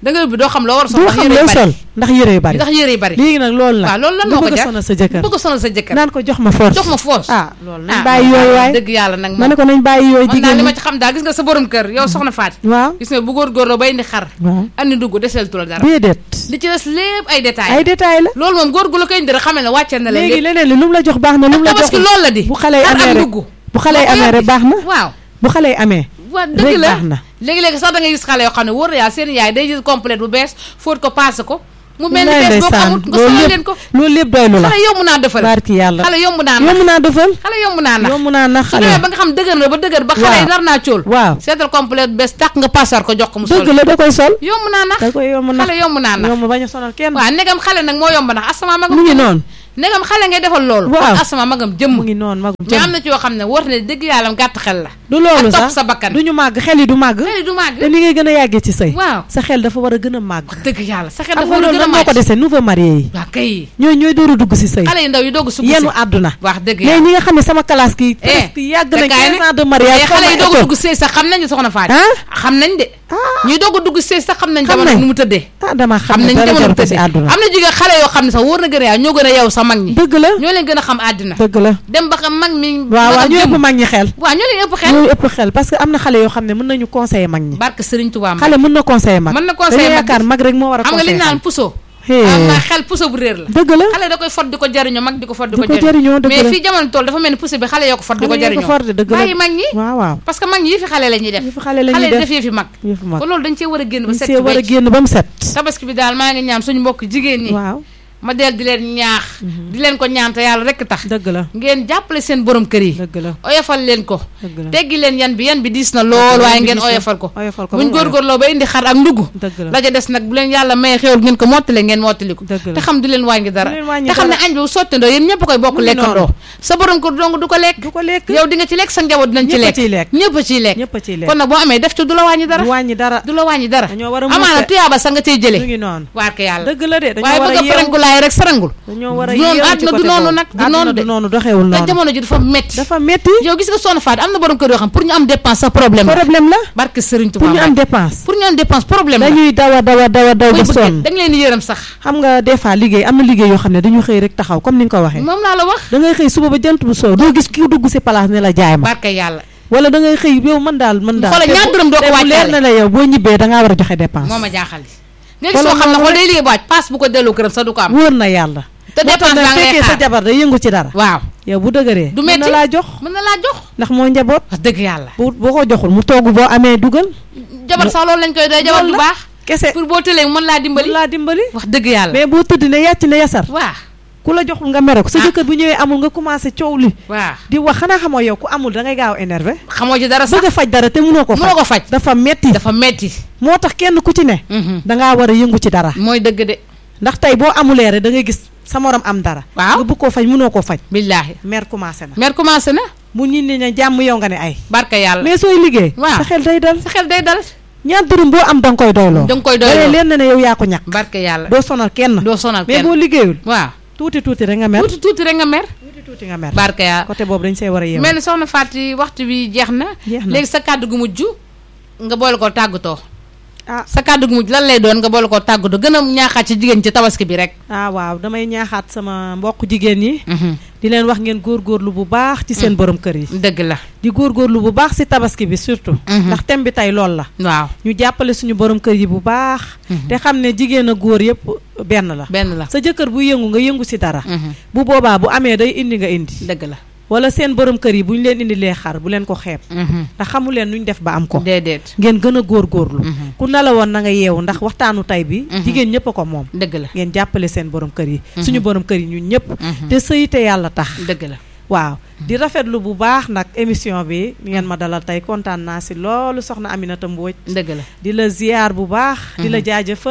da nga ubbi doo xam loo war a sol doo ndax xam yére looy yu bari sol ndax yére yu bari ndax yére yu bari léegi nag loolu la waaw loolu lan nga moo ko bëgg a jar sonal sa jëkkër bëgg a sonal sa jëkkër naan ko jox ma force jox ma force ah loolu nañ ah bàyyi yooyu waay dëgg yàlla nag ma ne ko nañ bàyyi yooyu man daal jigéen li ñi ma ci xam daal gis nga sa borom kër yow soxna Faati waaw gis nga bu góorgóorloo bay indi xar waaw andi dugg deseel tu la dara déedéet li ci des lépp ay détails ay détails la loolu moom góor gu la koy indi rek xamal ne wàcceel na la léegi lépp leneen li lu mu la jox baax na lu mu la jox tabaski loolu la di bu xale yi xar amee ak rek dugg bu xale yi moo ko amee yor rek di. baax na waaw bu xale yi amee waa dëgg rek la baax na léegi-léegi sax da ngay gis xale yoo xam ne wóor na yàlla seen yaay day jël complète bu bees fóot ko paase ko mu mel ni Wallaay bees boo ko ndeysaan, amut nga loolu solal lépp- leen ko loolu lépp doylu la xale yomb naa defal barki yàlla xale yomb naa nax yomb naa defal xale yomb naa nax yomb naa nax su xale demee ba nga xam dëgër na ba dëgër ba xale yi Waaw. nar naa cóol waaw seetal complète bu bees tàq nga paasar ko jox ko mu sol dëgg la da koy sol yomb naa nax da koy yomb nax xale yomb naa nax yomb bañ a sonal kenn waaw negam xale nag moo yomb nax asama magam mu ngi jëmm. noonu negam xale ngay defal loolu Waaw. kon asama magam jëmm mu ngi noonu magum mais am jëm na ci yoo xam ne war ne dëgg yàlla gàtt xel la du loolu ak topp sax sa bakkan du ñu màgg xel yi du màgg xel yi du màgg te li ngay gën a yàggee ci sëy waaw sa xel dafa war a gën a màgg dëgg yàlla sa xel xam dafa nga war a loolu gën a lan moo ko màcc dese nouveau marié yi waa kay ñooy ñooy door a dugg si sëy xale yu ndaw yu doog a sugg yenu si àdduna wax dëgg mais yàlla ñi nga xam ne sama classe ki Eh, presque yàgg te nañ kaay 15 ans de mais mariage xale yi doog a sama dugg sëy sax xam nañu soxna Faati ah xam nañ de ah ñuy doog a dugg sëy sax xam nañ Xam jamono nañ. nu mu tëddee ah dama xam xam ne nañ dara jamono jaru nu mu ko si tëddee àdduna am na jigéen xale yoo xam ne sax wóor na gën a yaay ñoo gën a yow sa mag ñi dëgg la ñoo leen gën a xam àddina dëgg la dem ba xam mag mi waaw waaw magam ñu jëm. ëpp mag ñi xel waaw ñoo leen ëpp xel ñooy ëpp xel parce que am na xale yoo xam ne mën nañu conseiller mag ñi barke Sëriñ Tuubaa Mbàkke. xale mën na conseiller mag mën na conseiller dañuy mag yaakaar mag rek moo war a xam nga li ñu conseiller naan puso Hee. am na xel puso bu réer la dëgg la xale da koy fot di ko jariñoo mag di ko fot di di ko ko jëriñoo dëgg mais la fii jamono tool dafa mel ni puso bi xale yoo ko fot di ko xale yi ko jariñoo for de dëgg la bàyyi mag ñi waaw waaw parce que mag ñi yi fi xale la ñuy def yëfu xale la xale ñuy yi def def yëfi mag yëfu mag kon loolu dañ cee war a génn ba ñu set see war a wecc génn ba mu set tabaski bi daal maa ngi ñaan suñu mbokk jigéen ñi waaw ma del di leen ñaax di leen ko ñaan te yàlla rekk tax dëgg la ngeen jàppale seen borom kër yi dëgg la oyofal leen ko dëgg la teggi leen yan bi yan bi diis na lool waaye ngeen oyofal ko oyofal ko buñ ba mu oyof. góorgóorloo ba indi xar ak ndugg dëgg la la ca des nag bu leen yàlla maye xéwal ngeen ko mottale ngeen mottali ko Dëgg la. te xam du leen wàññi dara Du leen wàññi te xam ne dara. añ bi bu sottandoo yéen ñëpp a koy bokk Mu ngi lekkandoo noonu. sa borom kër dong du ko lekk du ko lekk yow di nga ci lekk sa njaboot dinañ ci ñëpp a lekk ciy lekk ñëpp a ciy lekk ñëpp a ciy lekk kon nag boo amee def ci du la wàññi dara du wàññi dara du la wàññi dara dañoo war a amaana mucc tuyaaba sa nga cay ñu jële ngi noonu waar ko yàlla dëgg la de dañoo waaye war bëgg a a yeewu farangulaay rek sarangul dañoo war a du noonu yeewu ci àdduna du côté noonu boobu. nag du àdduna noonu de du noonu doxewul te noonu jamono ji dafa metti dafa metti yow gis nga soxna Fatou am na borom kër yoo xam pour ñu am dépense sa problème la problème la barke Serigne pour Touba ñu am Mbacke. dépense pour ñu am dépense problème la dañuy daw a daw a daw a daw muy ba bëgg sonn da nga leen di yërëm sax xam nga des fois liggéey am na liggéey yoo xam ne dañu xëy rek taxaw comme ni nga ko waxee moom laa la wax da ngay xëy suba ba jant bu soow doo gis ki dugg si place ne la jaay ma barke yàlla wala da ngay xëy yow mën daal mën daal xoolal te ñaar bu- dërëm doo ko te bu leer wàccaale. na la yow boo ñibbee da ngaa war a joxe dépense moo ma jaaxal nga gis Wala soo xam ne moom xool rek- day liggéey baaj paas bu ko delloo këram sax du ko am wóor na yàlla te moo tax dépense nag baa ngay fekkee sa xaar jabar day yëngu ci dara waaw yow bu dëgëree Du mën metti. na laa jox mën na laa jox ndax moo njaboot wax dëgg yàlla bu boo ko joxul mu togg boo amee dugal jabar sax loolu lañ koy doy jabar Loolu du la. baax kese pour boo tëlee mën laa dimbali mën laa dimbali wax dëgg yàlla mais boo tëdd ne yàcc ne yasar waaw ku la joxul nga mere ko sa Ah. jëkkër bu ñëwee amul nga commencé coow li waaw di wax xanaa xamoo yow ku amul da ngay gaaw énervé xamoo ci dara sax bëgg a faj dara te mënoo ko mënoo faj ko faj dafa metti dafa metti moo tax kenn ku ci ne Mhm. dangaa war a yëngu ci dara mooy dëgg de ndax tey boo amulee rek da ngay gis sa morom am dara Waaw. nga bëgg koo faj mënoo koo faj billaahi mer commencé na mer commencé na mu nit ñi ne jàmm yow nga ne ay barke yàlla mais sooy liggéey Waaw. sa xel day dal sa xel day dal ñaar dërëm boo am da nga koy doyloo da nga koy da lay doy leen na ne yow yaa ko ñàkk barke yàlla doo sonal kenn doo sonal mais kenn boo liggéeyul waaw tuuti tuuti rek nga mer tuuti tuuti rek nga mer tuuti tuuti nga mer barke yàlla côté boobu dañ see war a yeewu mel ni soxna Fatou waxtu bi jeex na Jeex na. léegi sa kàddu gu mujj nga boole ko tàggatoo ah sa kàddu gu mujj lan lay doon nga boole ko tàggatoo gën a ñaaxaat ci jigéen ci tabaski bi rek ah waaw damay ñaaxaat sama mbokk jigéen ñi di leen wax ngeen góorgóorlu bu baax ci seen borom kër yi dëgg la di góorgóorlu bu baax si tabaski bi surtout Mhm. ndax thème bi tey loolu la waaw ñu jàppale suñu borom kër yi bu baax Mhm. te xam ne jigéen a góor yëpp benn la benn la sa jëkkër bu yëngu nga yëngu si dara Mhm. bu boobaa bu amee day indi nga indi dëgg la wala seen borom kër yi bu ñu leen indi lee xar bu leen ko xeeb Mhm. ndax xamu leen nuñ def ba am ko déedéet ngeen gën a góorgóorlu Mhm. ku ne la woon na nga yeewu ndax waxtaanu tey bi Mhm. jigéen ñëpp a ko moom dëgg la ngeen jàppale seen borom kër yi Mhm. suñu borom kër yi ñun ñëpp Mhm. te sëy te yàlla tax dëgg la waaw di rafetlu bu baax nag émission bi ngeen ma dalal tey kontaan naa si loolu soxna Aminata Mbodj dëgg la di la ziyaar bu baax di la Mhm. jaajëfal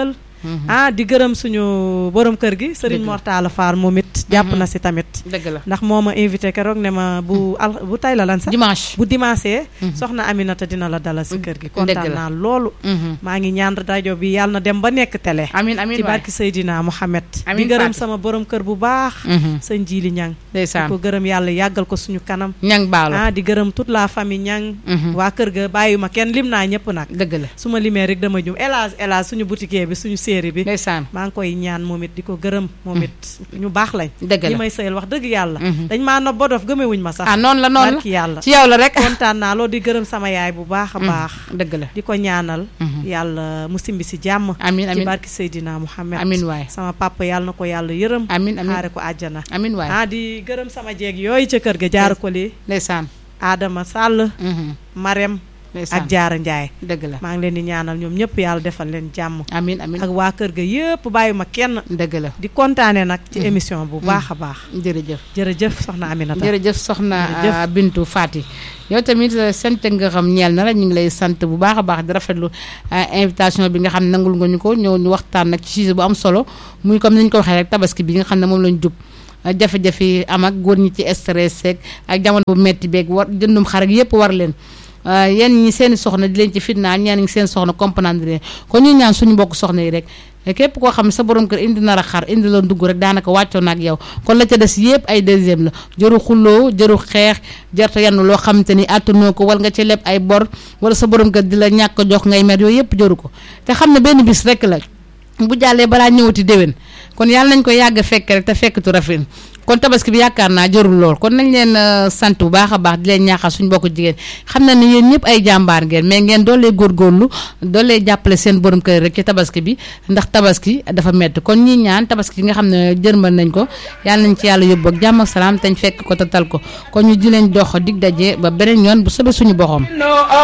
ah di gërëm suñu borom kër gi Serigne Dëgg la. Mortala Fall moom it jàpp na si tamit dëgg la ndax moo ma invité keroog ne ma bu al bu tay la lan sax dimanche bu dimanche soxna Aminata dina la dalal si kër gi kontaan la. naa loolu Mhm. maa ngi ñaan rajo bi yàlla na dem ba nekk télé amin amin ci waay barki Seydina Mohamed di Amiin gërëm Fatou. sama borom kër bu baax Mhm. sëñ Jili Ñang di ndeysaan ko gërëm yàlla yàggal ko suñu kanam ñang baalo ah di gërëm toute la famille Ñang Mhm. waa kër ga bàyyi ma kenn lim naa ñëpp nag dëgg la su ma limee rek dama jum elage elage suñu boutique bi suñu série bi ndeysaan maa ngi koy ñaan moom it di ko gërëm moom it ñu baax lañ dëgg ñi la may sëyal wax dëgg yàlla Mhm. dañ maa nob ba dof gëmewuñ ma sax ah noonu la noonu barki yàlla la ci yow la rek kontaan naa loolu di gërëm sama yaay bu baax a baax dëgg la di ko ñaanal Mhm. yàlla mu simbi si jàmm amin ci amin barki Seydina Muhammad amin waay sama papa yàlla na ko yàlla yërëm amin amin xaare ko àjjana amin waay ah di gërëm sama jeeg yooyu ca kër ga jaar ko li ndeysaan Adama Sall Mhm. Marème ndeysaan ak Jaara Njaay dëgg la maa ngi leen di ñaanal ñoom ñëpp yàlla defal leen jàmm amin amin ak waa kër ga yëpp bàyyi ma kenn dëgg la di kontaane nag ci émission bu baax a baax jërëjëf jërëjëf soxna Aminata jërëjëf soxna Jërëjëf. ah, Bintu Fati yow tamit eh, sant nga xam ñeel na la ñu ngi lay sant bu baax a baax di rafetlu ah, invitation bi nga xam ne nangul nga ñu ko ñëw ñu waxtaan nag ci sujet bu am solo muy comme ni ñu ko waxee rek tabaski bi nga xam ne moom lañ jub ah, jafe-jafe yi am ak góor ñi ci stress ak ak jamono bu metti beeg war jëndum xar ak yëpp war leen ah, yenn ñi seeni soxna di leen ci fitnaa ñenn ñi seen soxna comprendre leen kon ñu ñaan suñu mbokk soxna yi rek képp koo xam ne sa borom kër indi na la xar indi la dugg rek daanaka wàccoo na ak yow kon la ca des yëpp ay deuxième la jëru xulloo jëru xeex jarta yenn loo xamante ni àttanoo ko wala nga ci leb ay bor wala sa borom kër di la ñàkk a jox ngay mer yooyu yëpp jëru ko te xam ne benn bis rek la bu jàllee balaa ñëwati déwén kon yàlla nañ ko yàgg fekk rek te fekkatu rafet kon tabaski bi yaakaar naa jarul lool kon nañ leen euh, sant bu baax a baax di leen ñaaxal suñu bokku jigéen xam na ni yéen ñëpp ay jàmbaar ngeen mais ngeen doolee góorgóorlu doolee jàppale seen borom kër rek ci tabaski bi ndax tabaski dafa metti kon ñi ñaan tabaski yi nga xam ne jërmal nañ ko yàlla nañ ci yàlla yóbbu ak jàmm ak salaam te ñu fekk ko te tal ko kon ñu di leen dox dig daje ba beneen yoon bu soobee suñu boxoom No